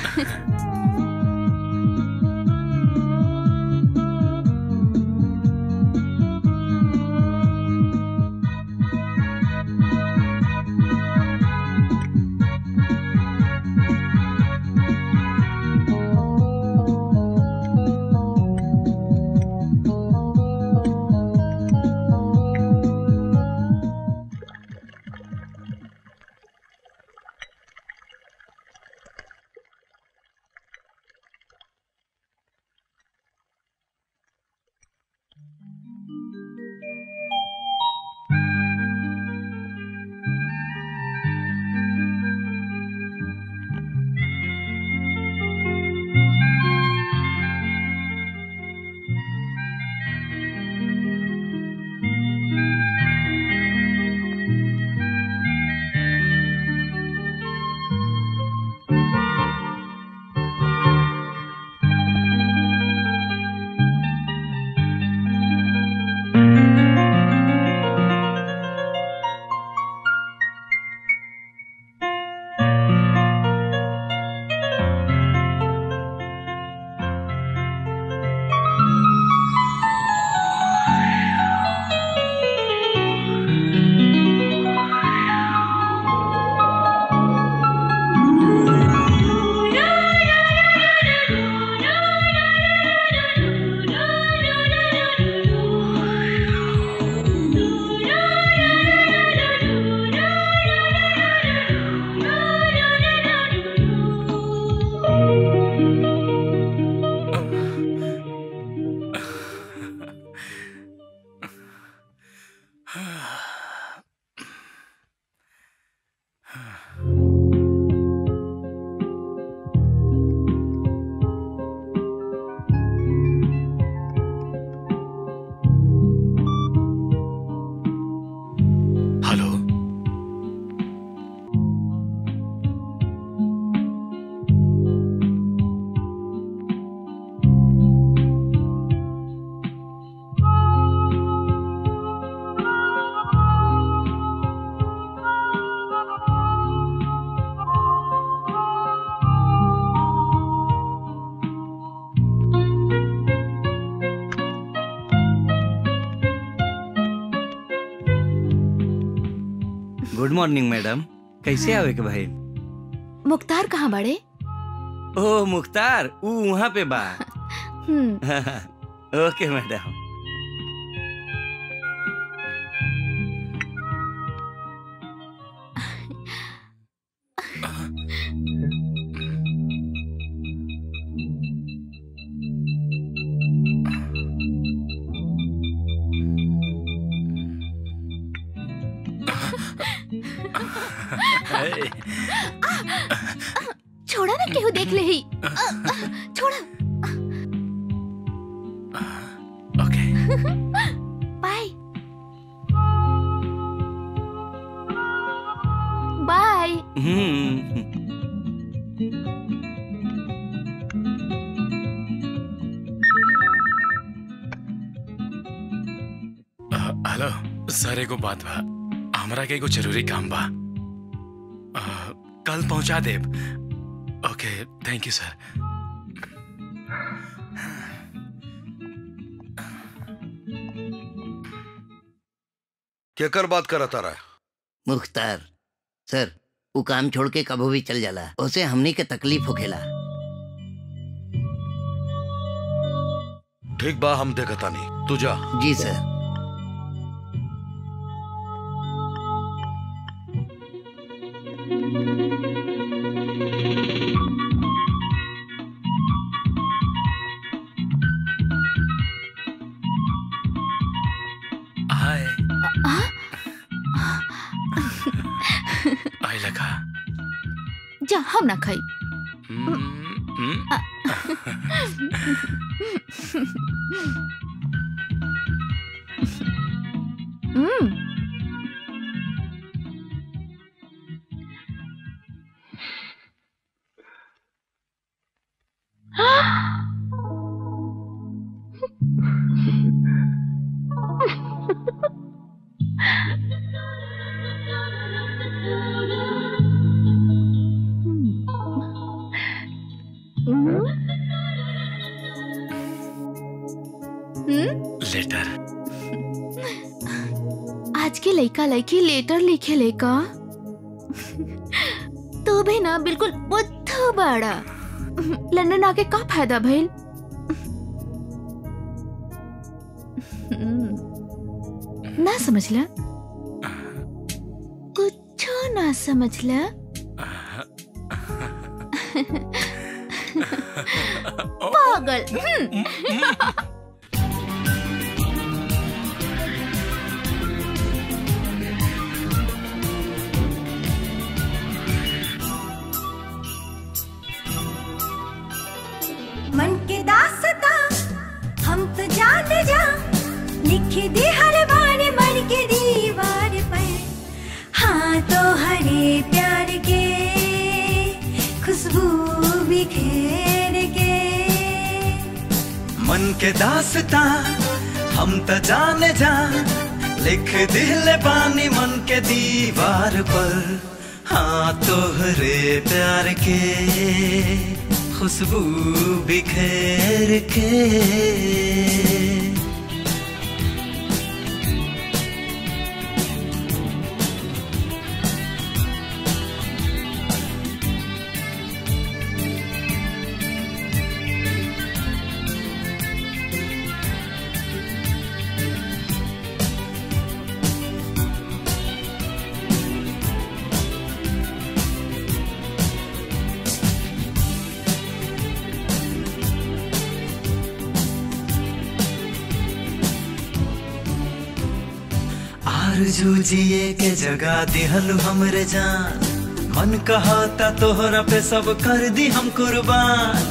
हेलो गुड मॉर्निंग मैडम कैसे आवे के भाई मुख्तार कहाँ बड़े ओ मुख्तार ऊ वहाँ पे बा हम्म ओके मैडम छोड़ा ना केहू देख ले ही आ, आ, छोड़ा bye bye hmm hello sir एगो बात बा हमरा के एगो जरूरी काम बा अ, कल पहुंचा देब ओके थैंक यू सर केकर बात करा तारा मुख्तार सर वो काम छोड़ के कभो भी चल जाला उसे हमनी के तकलीफ होखेला ठीक बा हम देखता नहीं तू जा जी सर हाय आई लगा जा हम ना खाई हम्म हम्म लेटर आज के लड़का लड़की लेटर लिखे लेका तो भी ना बिल्कुल बुद्ध बाड़ा लंदन आके का फायदा भइल हम्म, ना समझला कुछ ना समझला पागल हम्म। मन के दासता हम तो जान जा लिख दे हर बार मन के दीवार पर हाँ तो हरे प्यार के खुशबू बिखेर के मन के दासता हम त जाने जा लिख दिल पानी मन के दीवार पर हाँ तोहरे प्यार के खुशबू बिखेर के आरजू जिए के जगह दिहल हमरे जान मन कहता तोहरा पे सब कर दी हम कुर्बान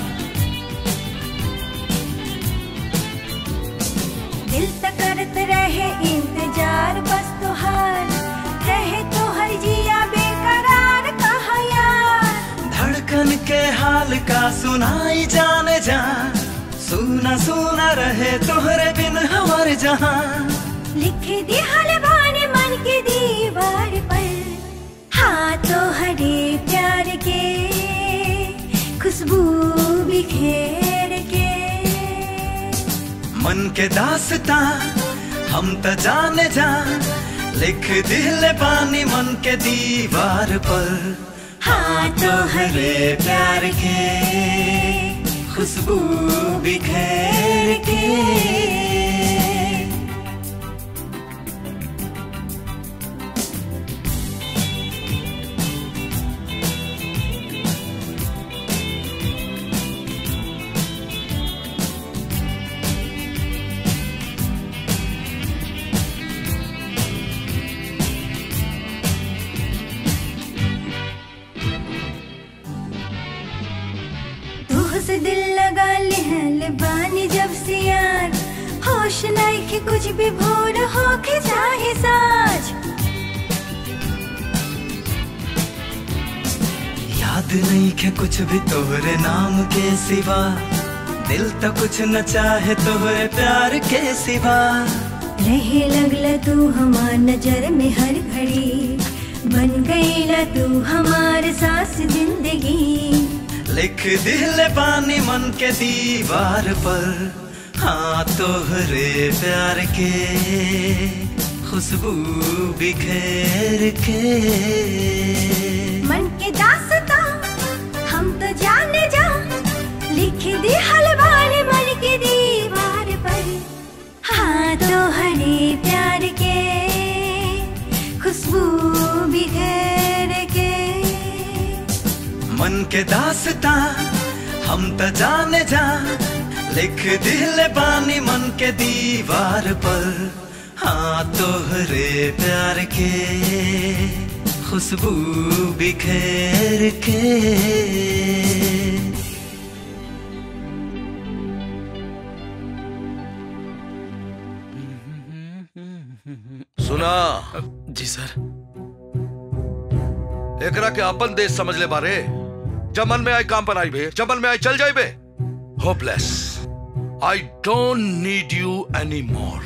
दिल तक करत रहे इंतजार बस तुहार रहे तो हर जिया बेकरार कहा यार धड़कन के हाल का सुनाई जाने जा सुना सुना रहे तोहरे बिन हमारे जहां लिख दी हलवाने मन के दीवार पर हाँ तो हरे प्यार के खुशबू बिखेर के मन के दासता हम त जाने जा लिख दिल पानी मन के दीवार पर हाँ तो हरे प्यार के खुशबू बिखेर के बानी जब से यार होश नहीं के कुछ भी भोर हो के चाहे साज याद नहीं के कुछ भी तोहरे नाम के सिवा दिल तो कुछ न चाहे तोहरे प्यार के सिवा रहे लगला तू हमार नजर में हर घड़ी बन गईला तू हमार सास जिंदगी लिख दिल पानी मन के दीवार पर हाँ तोहरे प्यार के खुशबू बिखेर के मन के दासता हम तो जाने जा लिख दी हलवार मन के दीवार पर हाँ तो हरे प्यार के खुशबू बिखेर के मन के दासता हम तो जाने जा लिख दिल पानी मन के दीवार पर हाँ तोहरे प्यार के खुशबू बिखेर के सुना जी सर एकरा के अपन देश समझ ले बारे जब मन में आई काम पर आई बे जब मन में आई चल जाए बे hopeless I don't need you any more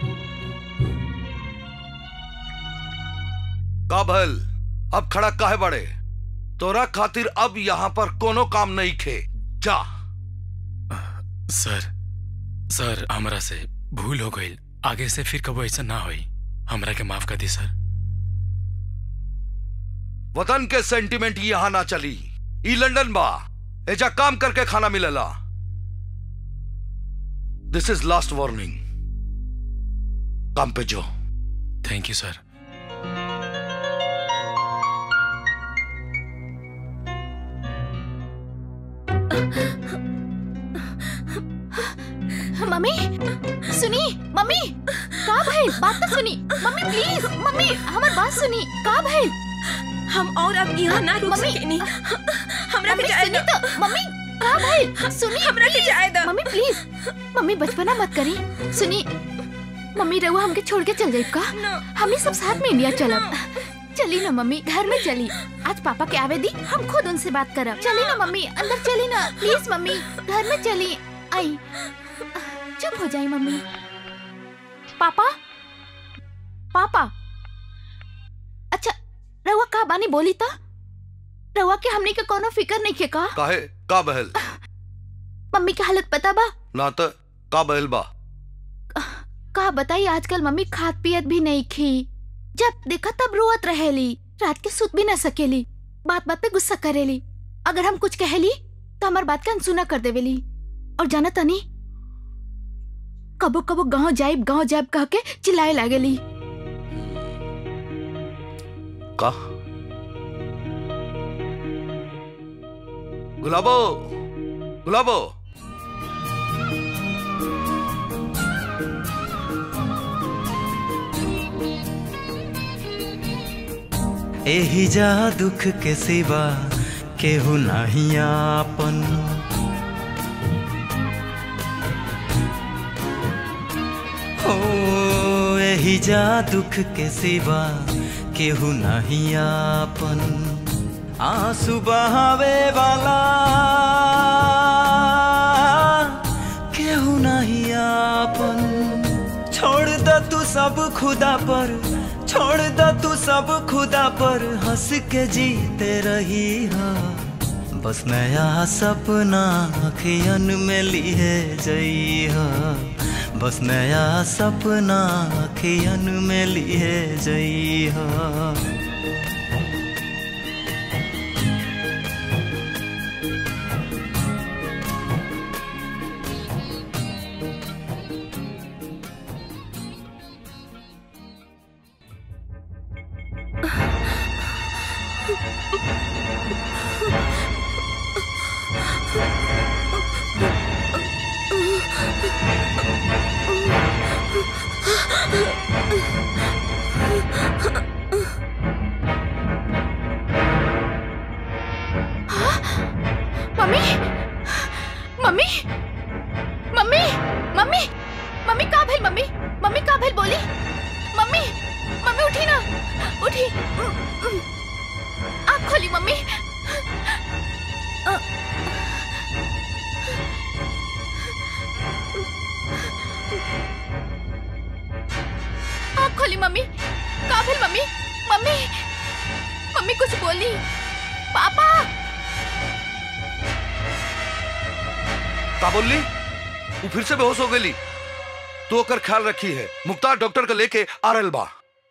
काबल अब खड़ा काहे बड़े तोरा खातिर अब यहाँ पर कोनो काम नहीं खे जा सर सर हमरा से भूल हो गई आगे से फिर कबो ऐसा ना होई हमरा के माफ कर दी सर वतन के सेंटिमेंट यहाँ ना चली ई लंदन बा एजा काम करके खाना मिलेला दिस इज लास्ट वार्निंग काम पे जो थैंक यू सर मम्मी सुनी मम्मी का भइल बात तो सुनी मम्मी प्लीज मम्मी हमार बात सुनी का भइल हम और अब यहाँ ना रुक सकेनी हमरा के जाए सुनी तो मम्मी का भइल सुनी हमरा के जाए दो मम्मी प्लीज मम्मी बचपना मत करी सुनी मम्मी रहुआ हमके छोड़ के चल जाइब का हमने सब साथ में इंडिया चलब चली ना मम्मी घर में चली आज पापा के आवे दी हम खुद उनसे बात करब चली ना मम्मी अंदर चली ना प्लीज मम्मी घर में चली आई चुप हो जाई मम्मी पापा पापा अच्छा रहुआ का बानी बोली था रहुआ के हमने के कोनो फिकर नहीं के का काहे का बहल मम्मी की हालत पता बा ना तो का बहल बा का बताई आजकल मम्मी खाद पियत भी नहीं खी जब देखा तब रोवत रहेली रात के सुत भी ना सकेली बात बात पे गुस्सा करेली अगर हम कुछ कहली तो हमार बात के अनसुना कर देवेली और जाना तनी कबो कबो गांव जाइब गांव जाइब कह के चिल्लाए लागेली का गुलाबो गुलाबो एही जा दुख के सिवा केहू नहीं आपन हो एही जा दुख के सिवा केहू नहीं आपन आंसू बहावे वाला केहू नहीं आपन छोड़ द तू सब खुदा पर छोड़ द तू सब खुदा पर हंस के जीते रही हा बस नया सपना अखियन में लिए जई हा बस नया सपना अखियन में लिए जई हा मम्मी मम्मी मम्मी मम्मी का भेल मम्मी मम्मी का भेल बोली मम्मी मम्मी उठी ना उठी आँख खोली मम्मी आँख खोली मम्मी का भेल मम्मी मम्मी मम्मी कुछ बोली पापा का बोली वो फिर से बेहोश हो गई तो ओकर ख्याल रखी है मुख्तार डॉक्टर को लेके आ रहल बा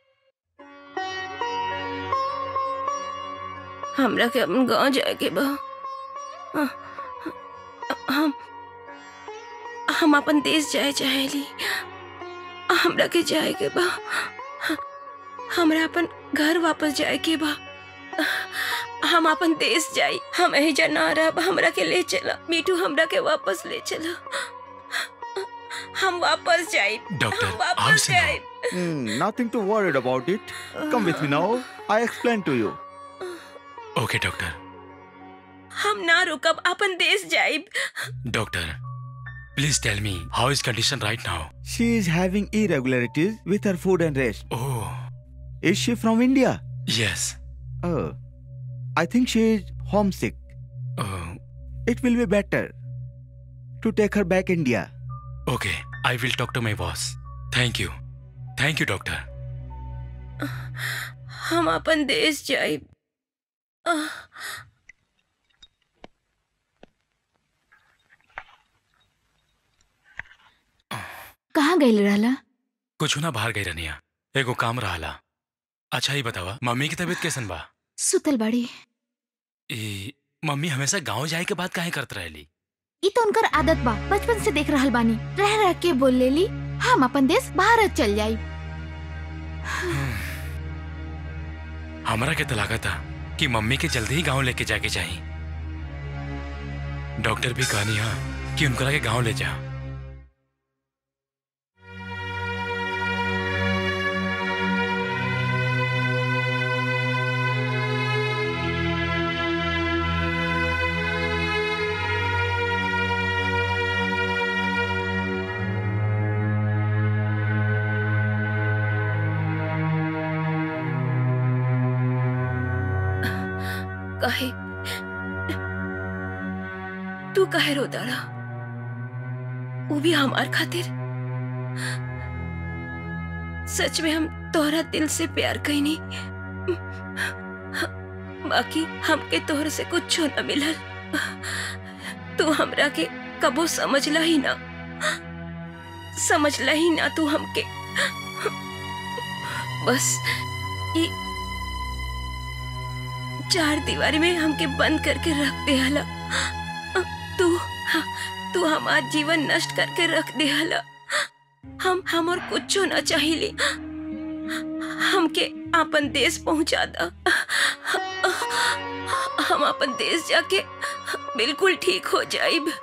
हमरा के अपन गांव जाए के बा अ- हम हम अपन देश जाए चाहेली हमरा के जाए के बा हमरा अपन घर वापस जाए के बा हम अपन देश जाई हम एहिजा ना रहब हमरा के ले चला मीठू हमरा के वापस ले चला हम वापस जाई डॉक्टर हम वापस जाई Hmm, nothing to worried about it. Come with me now. I explain to you. Okay doctor हम ना रुकब अपन देश जाइब doctor please tell me how is condition right now She is having irregularities with her food and rest. Oh. Is she from India? Yes Oh. I think she is homesick. Oh. It will be better to take her back India. Okay I will talk to my boss thank you thank you doctor हम अपन देश जाइब आह, कहाँ गई रहला कुछ ना बाहर गई रनिया एगो काम रहला अच्छा ही बतावा मम्मी की तबीयत कैसन बा सुतल बड़ी ई मम्मी हमेशा गांव जाए के बाद काहे करत रहेली ई तो उनकर आदत बा बचपन से देख रहल बानी रह रह के बोल लेली हम अपन देश भारत चल जाई हमरा के तो लगा था कि मम्मी के जल्दी ही गांव लेके जाके चाहिए डॉक्टर भी कहनी हा कि उनकरा के गांव ले जा काहे तू काहे रो दाड़ा वो भी हमार खातिर सच में हम तोहरा दिल से प्यार कईनी बाकी हमके तोहर से कुछ न मिलल तू हमरा के कबो समझला ही ना समझला ही ना तू हमके बस ई चार दीवारी में हमके बंद करके रख दे हला तू तू हमार जीवन नष्ट करके रख दे हला हम हम और कुछ ना चाहिए हमके अपन देश पहुंचा दा हम अपन देश जाके बिल्कुल ठीक हो जाइब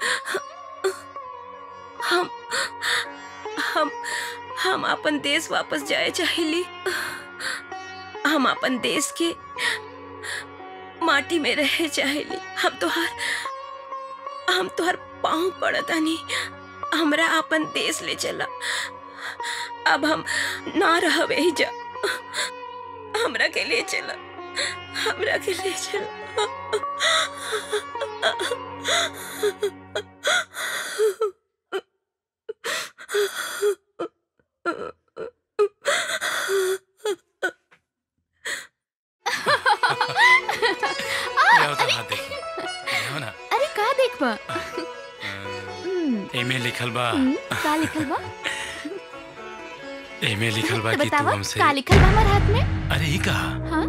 हम हम हम अपन देश वापस जाए चाहिए हम अपन देश के माटी में रहे चाहेली हम तोहार हम तोहार पाँव पड़तानी हमरा अपन देश ले चला अब हम ना रहबे ही जा हमरा के ले चला हमरा के ले चला ले आओ तो हाथ देखी ले आओ ना अरे का देख बा एमे लिखल बा का लिखल बा एमे लिखल बा कि तू बतावा हमसे का लिखल बा हमार हाथ में अरे ही कहा हाँ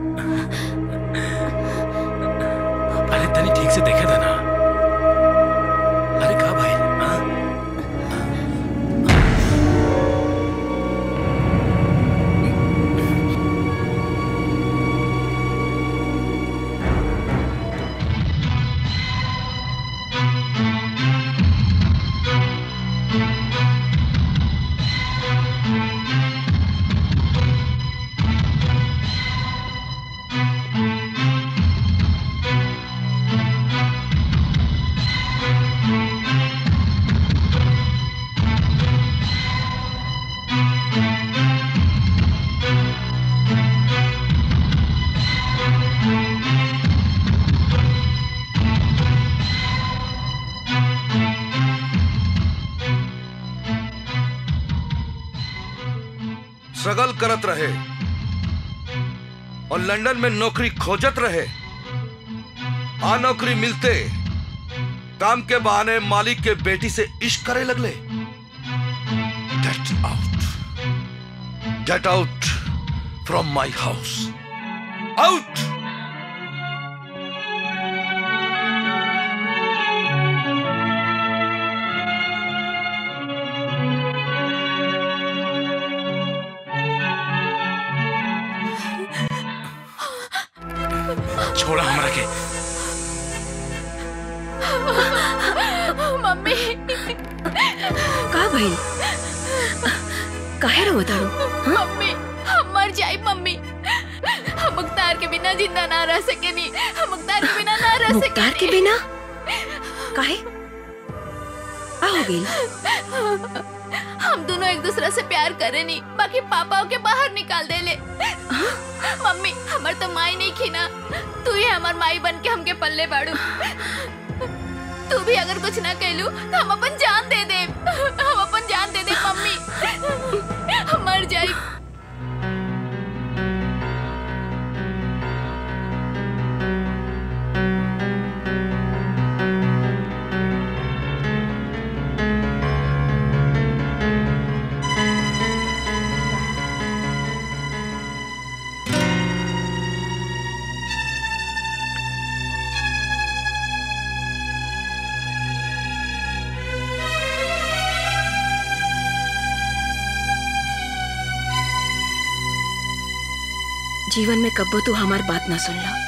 अरे तनी ठीक से देखे था ना अरे का भाई हाँ? स्ट्रगल करत रहे और लंदन में नौकरी खोजत रहे आ नौकरी मिलते काम के बहाने मालिक के बेटी से इश्क करे लगले get out get out from my house out छोड़ा हमरा के मम्मी का भइल काहे रो तारू मम्मी हम मर जाए मम्मी हम मुख्तार के बिना जिंदा ना रह सकेनी हम मुख्तार के बिना ना रह सकेनी मुख्तार के बिना काहे आ हो गई हम दोनों एक दूसरे से प्यार करे नहीं बाकी पापा के बाहर निकाल दे ले मम्मी हमार तो माई नहीं खीना तू ही हमार माई बन के हमके पल्ले बाड़ू तू भी अगर कुछ ना कहलू तो हम अपन जान दे दे हम अपन जान दे दे मम्मी हम मर जाए जीवन में कब्बो तू हमार बात ना सुन ला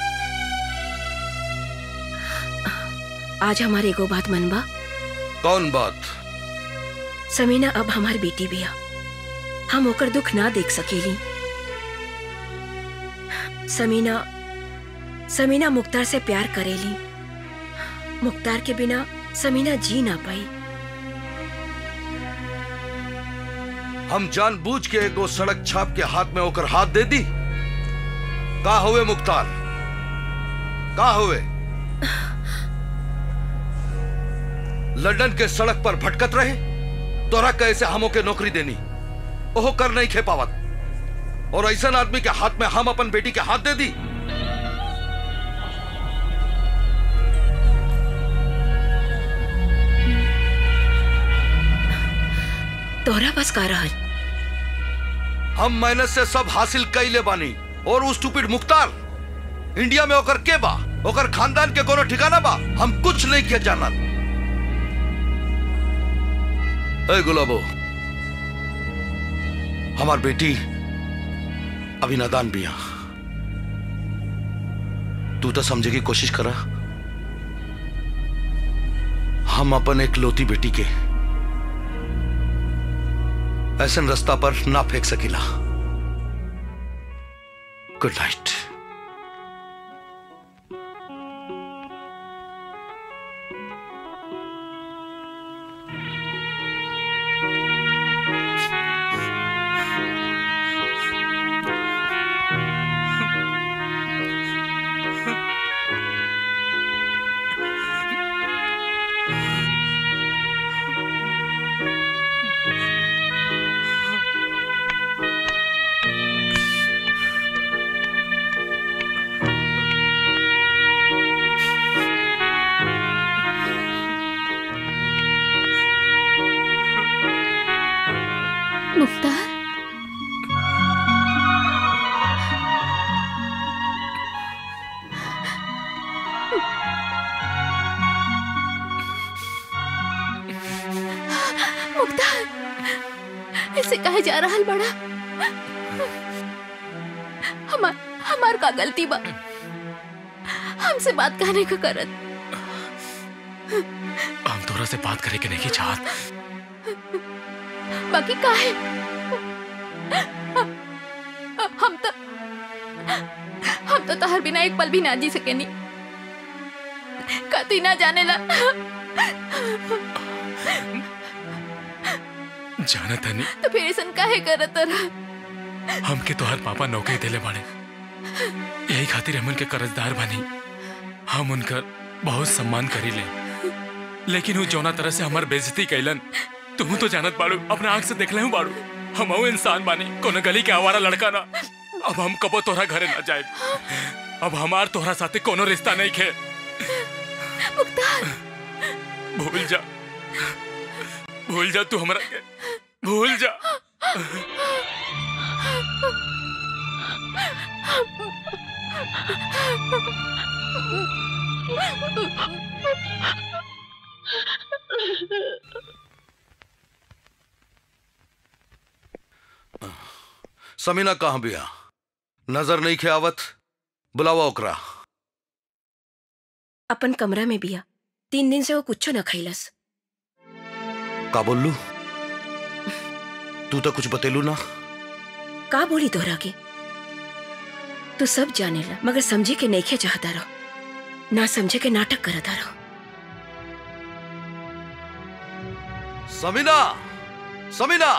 आज हमारे एगो बात मनबा कौन बात समीना अब हमार बेटी बिया हम ओकर दुख ना देख सकेली समीना समीना मुख्तार से प्यार करेली मुख्तार के बिना समीना जी ना पाई हम जानबूझ के एगो सड़क छाप के हाथ में होकर हाथ दे दी का हुए मुख्तार का हुए लंदन के सड़क पर भटकत रहे तोरा कैसे हमों के नौकरी देनी ओहो कर नहीं खे पावत और ऐसा आदमी के हाथ में हम अपन बेटी के हाथ दे दी तोहरा बस का रहल हम मेहनत से सब हासिल कैले बानी और उस टूपिड मुख्तार इंडिया में ओकर के बा ओकर खानदान के कोनो ठिकाना बा हम कुछ नहीं किया जानत ए गुलाबो हमार बेटी अभी नादान बिया तू तो समझे की कोशिश करा हम अपन एक लोती बेटी के ऐसा रास्ता पर ना फेंक सकीला गुड नाइट मुख्तार मुख्तार ऐसे कहे जा रहा बड़ा हमार हमार का गलती बा हमसे बात कहने का करत हम तोरा से बात करे के नहीं चाहत बाकी का है हम तो हम तो तहर बिना एक पल भी ना जी सकेनी कती ना जाने ला जाना तनी तो फिर ऐसा काहे करत रहा हमके तोहर पापा नौकरी देले बाड़े यही खातिर हमन के कर्जदार बनी हम उनकर बहुत सम्मान करी ले लेकिन वो जौना तरह से हमार बेइज्जती कैलन तुम तो जानत बाड़ू अपने आंख से देख ले बाड़ू हम इंसान बानी कोनो गली के आवारा लड़का ना अब हम कबो तोहरा घरे ना जाए अब हमार तोहरा साथे कोनो रिश्ता नहीं खे मुख्तार भूल जा भूल जा तू हमरा के भूल जा समीना कहाँ बिया नजर नहीं खे आवत बुलावा ओकरा अपन कमरा में बिया तीन दिन से वो कुछो न खैलस का बोललू तू तो कुछ बतेलू ना का बोली तोहरा के तू सब जानेला मगर समझे के नईखे चाहता रहो ना समझे के नाटक करता रहो समीना समीना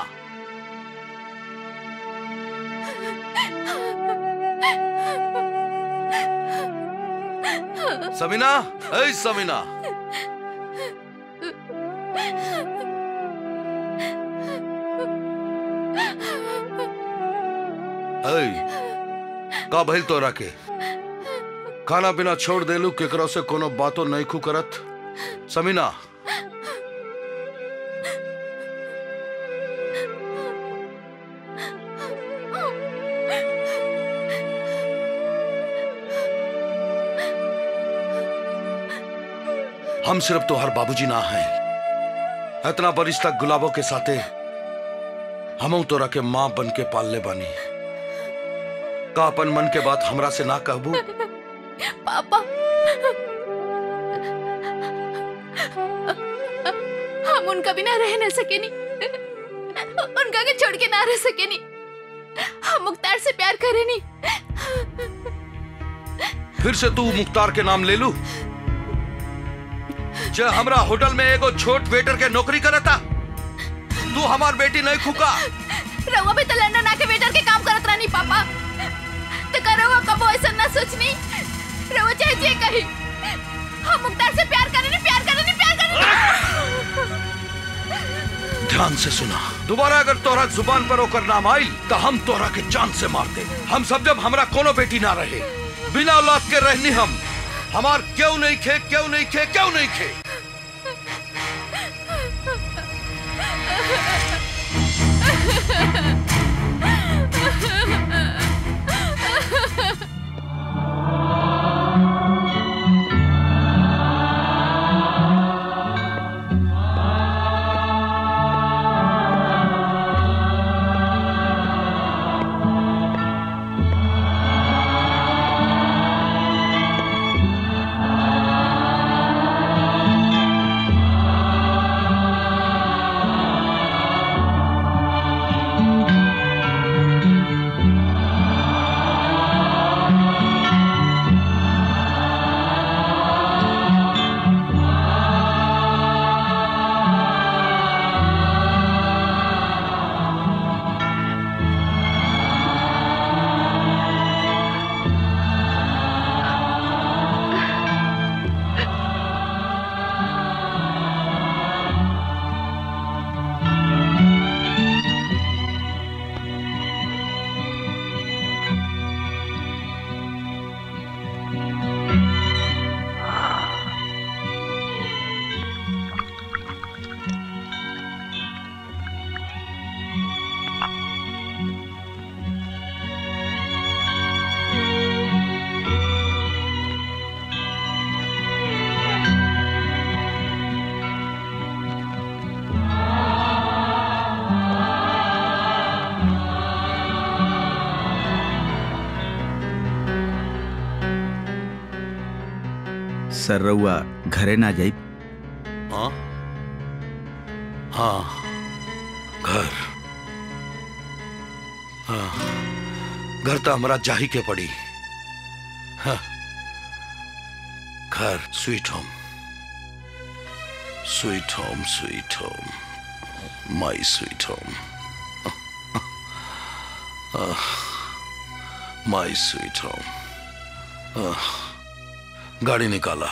समीना ऐ समीना ऐ का भइल तोरा के खाना पीना छोड़ देलू केकरो से कोनो बातो नहीं खू करत समीना हम सिर्फ तोहर बाबूजी ना हैं इतना बरिस तक गुलाबों के साथे हम तोरा के माँ बन के पालने बानी का अपन मन के बात हमरा से ना कहबू पापा हम उनका बिना रह न सके नी उनका के छोड़ के ना रह सके नी हम मुख्तार से प्यार करे नी फिर से तू मुख्तार के नाम ले लू जे हमरा होटल में एगो छोट वेटर के नौकरी करता तू हमार बेटी नहीं खुका रउआ भी तो लंदन आके वेटर के काम करत रहनी पापा तो का रउआ कबो ऐसा ना सोचनी रउआ चाहे जे कही हम मुख्तार से प्यार करे नी प्यार करे नी प्यार करे नी ध्यान से सुना दोबारा अगर तोरा जुबान पर होकर नाम आई तो हम तोरा के जान से मार दे हम सब जब हमरा कोनो बेटी ना रहे बिना औलाद के रहनी हम हमार क्यों नहीं खे क्यों नहीं खे क्यों नहीं खे सर रउआ घरे ना जाई हाँ हाँ घर हाँ घर तो हमरा जाही के पड़ी हाँ, घर sweet home sweet home sweet home my sweet home my sweet home गाड़ी निकाला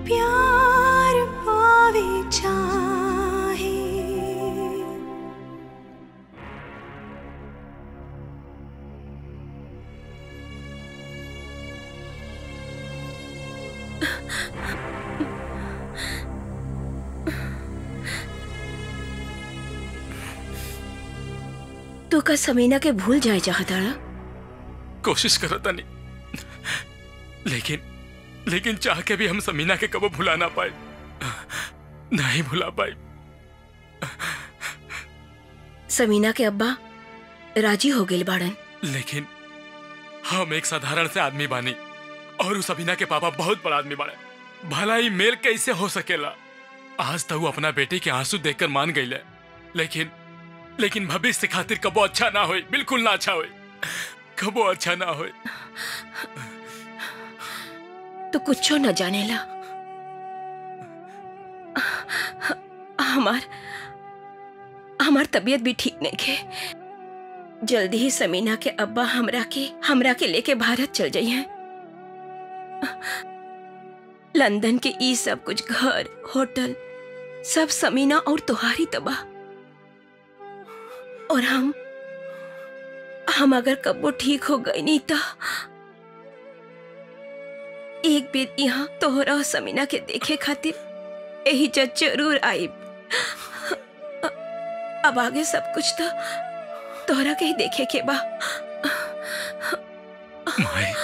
प्यार पावे चाहे तू का समीना के भूल जाए चाहता कोशिश करो तनी लेकिन लेकिन चाह के भी हम समीना के कबो भुला ना पाए नहीं भुला पाए समीना के अब्बा राजी हो गए बाड़न लेकिन हम एक साधारण से आदमी बानी और उस समीना के पापा बहुत बड़ा आदमी बाड़े भला ही मेल कैसे हो सकेला आज तक वो अपना बेटे के आंसू देखकर मान गई लेकिन लेकिन भविष्य खातिर कबो अच्छा ना होई बिल्कुल ना अच्छा होई कबो अच्छा ना होई तो कुछो न जानेला हमार हमार तबीयत भी ठीक नहीं के जल्दी ही समीना के अब्बा हमरा के हमरा के लेके भारत चल जाइए लंदन के ई सब कुछ घर होटल सब समीना और तुहारी तबाह और हम हम अगर कब्बो ठीक हो गई नहीं तो एक बेर यहाँ तोहरा और समीना के देखे खातिर यही जज जरूर आई अब आगे सब कुछ तो तोहरा के ही देखे के बा माए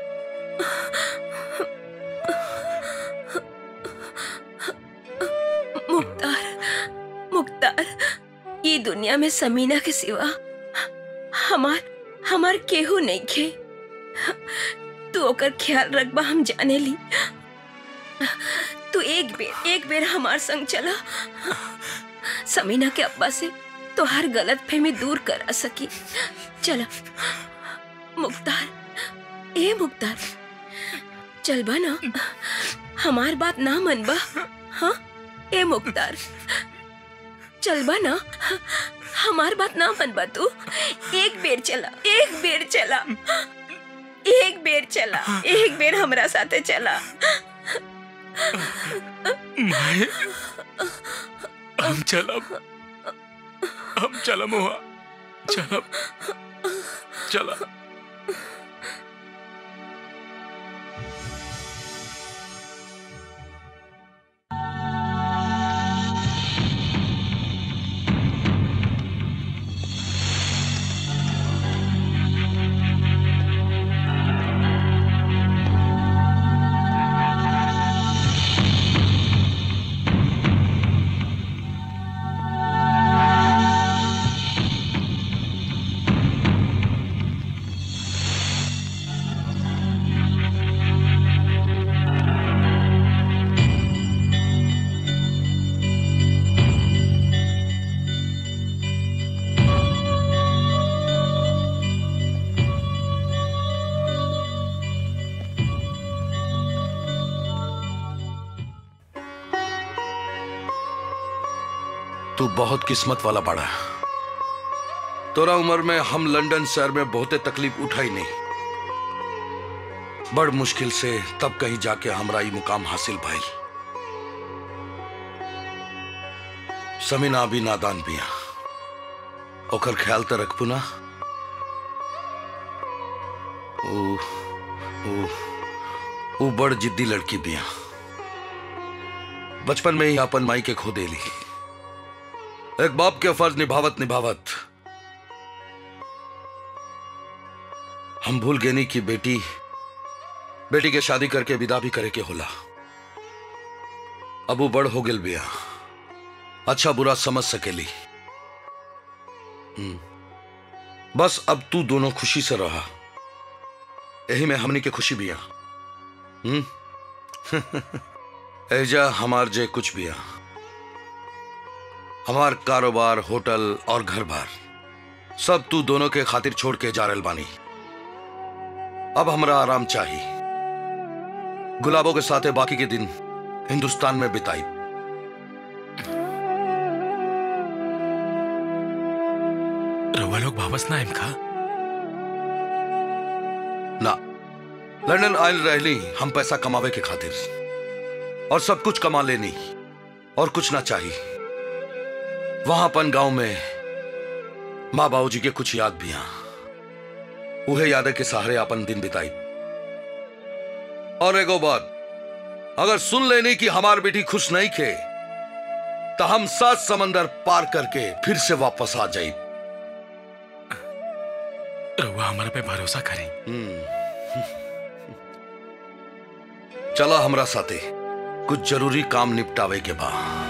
मुख्तार मुख्तार ये दुनिया में समीना के सिवा हमार हमार केहू नहीं खे तू ओकर ख्याल रखबा हम जाने ली तू एक बेर एक बेर हमार संग चला समीना के अब्बा से तो हर गलत फहमी दूर करा सकी चला मुख्तार ए मुख्तार चलबा ना हमार बात ना मनबा हाँ ए मुख्तार चलबा ना हमार बात ना मनबा तू एक बेर चला एक बेर चला एक बेर चला एक बेर हमरा साथे चला माए हम चलब हम चलम हुआ चलब चला तू बहुत किस्मत वाला बड़ा तोरा उम्र में हम लंदन शहर में बहुते तकलीफ उठाई नहीं बड़ मुश्किल से तब कहीं जाके हमरा ई मुकाम हासिल भइल समीना भी नादान बिया ओकर ख्याल तो रखबू ना ऊ ऊ ऊ बड़ जिद्दी लड़की बिया बचपन में ही अपन माई के खो देली एक बाप के फर्ज निभावत निभावत हम भूल गए नहीं कि बेटी बेटी के शादी करके विदा भी करे के होला अब वो बड़ हो गेल बिया अच्छा बुरा समझ सकेली हम्म। बस अब तू दोनों खुशी से रहा यही में हमनी के खुशी बिया हम्म एजा हमार जे कुछ बिया हमार कारोबार होटल और घर बार सब तू दोनों के खातिर छोड़ के जा रहल बानी अब हमरा आराम चाहिए गुलाबों के साथ बाकी के दिन हिंदुस्तान में बिताई रउआ लोग वापस ना आइम का ना लंदन आयल रहली हम पैसा कमावे के खातिर और सब कुछ कमा लेनी और कुछ ना चाहिए वहां अपन गांव में माँ बाबू जी के कुछ याद भी हैं उहे याद के सहारे अपन दिन बिताई और एगो बात अगर सुन लेनी कि हमार बेटी खुश नहीं खे तो हम सात समंदर पार करके फिर से वापस आ जाई रउआ हमारे पे भरोसा करें चला हमरा साथे कुछ जरूरी काम निपटावे के बाद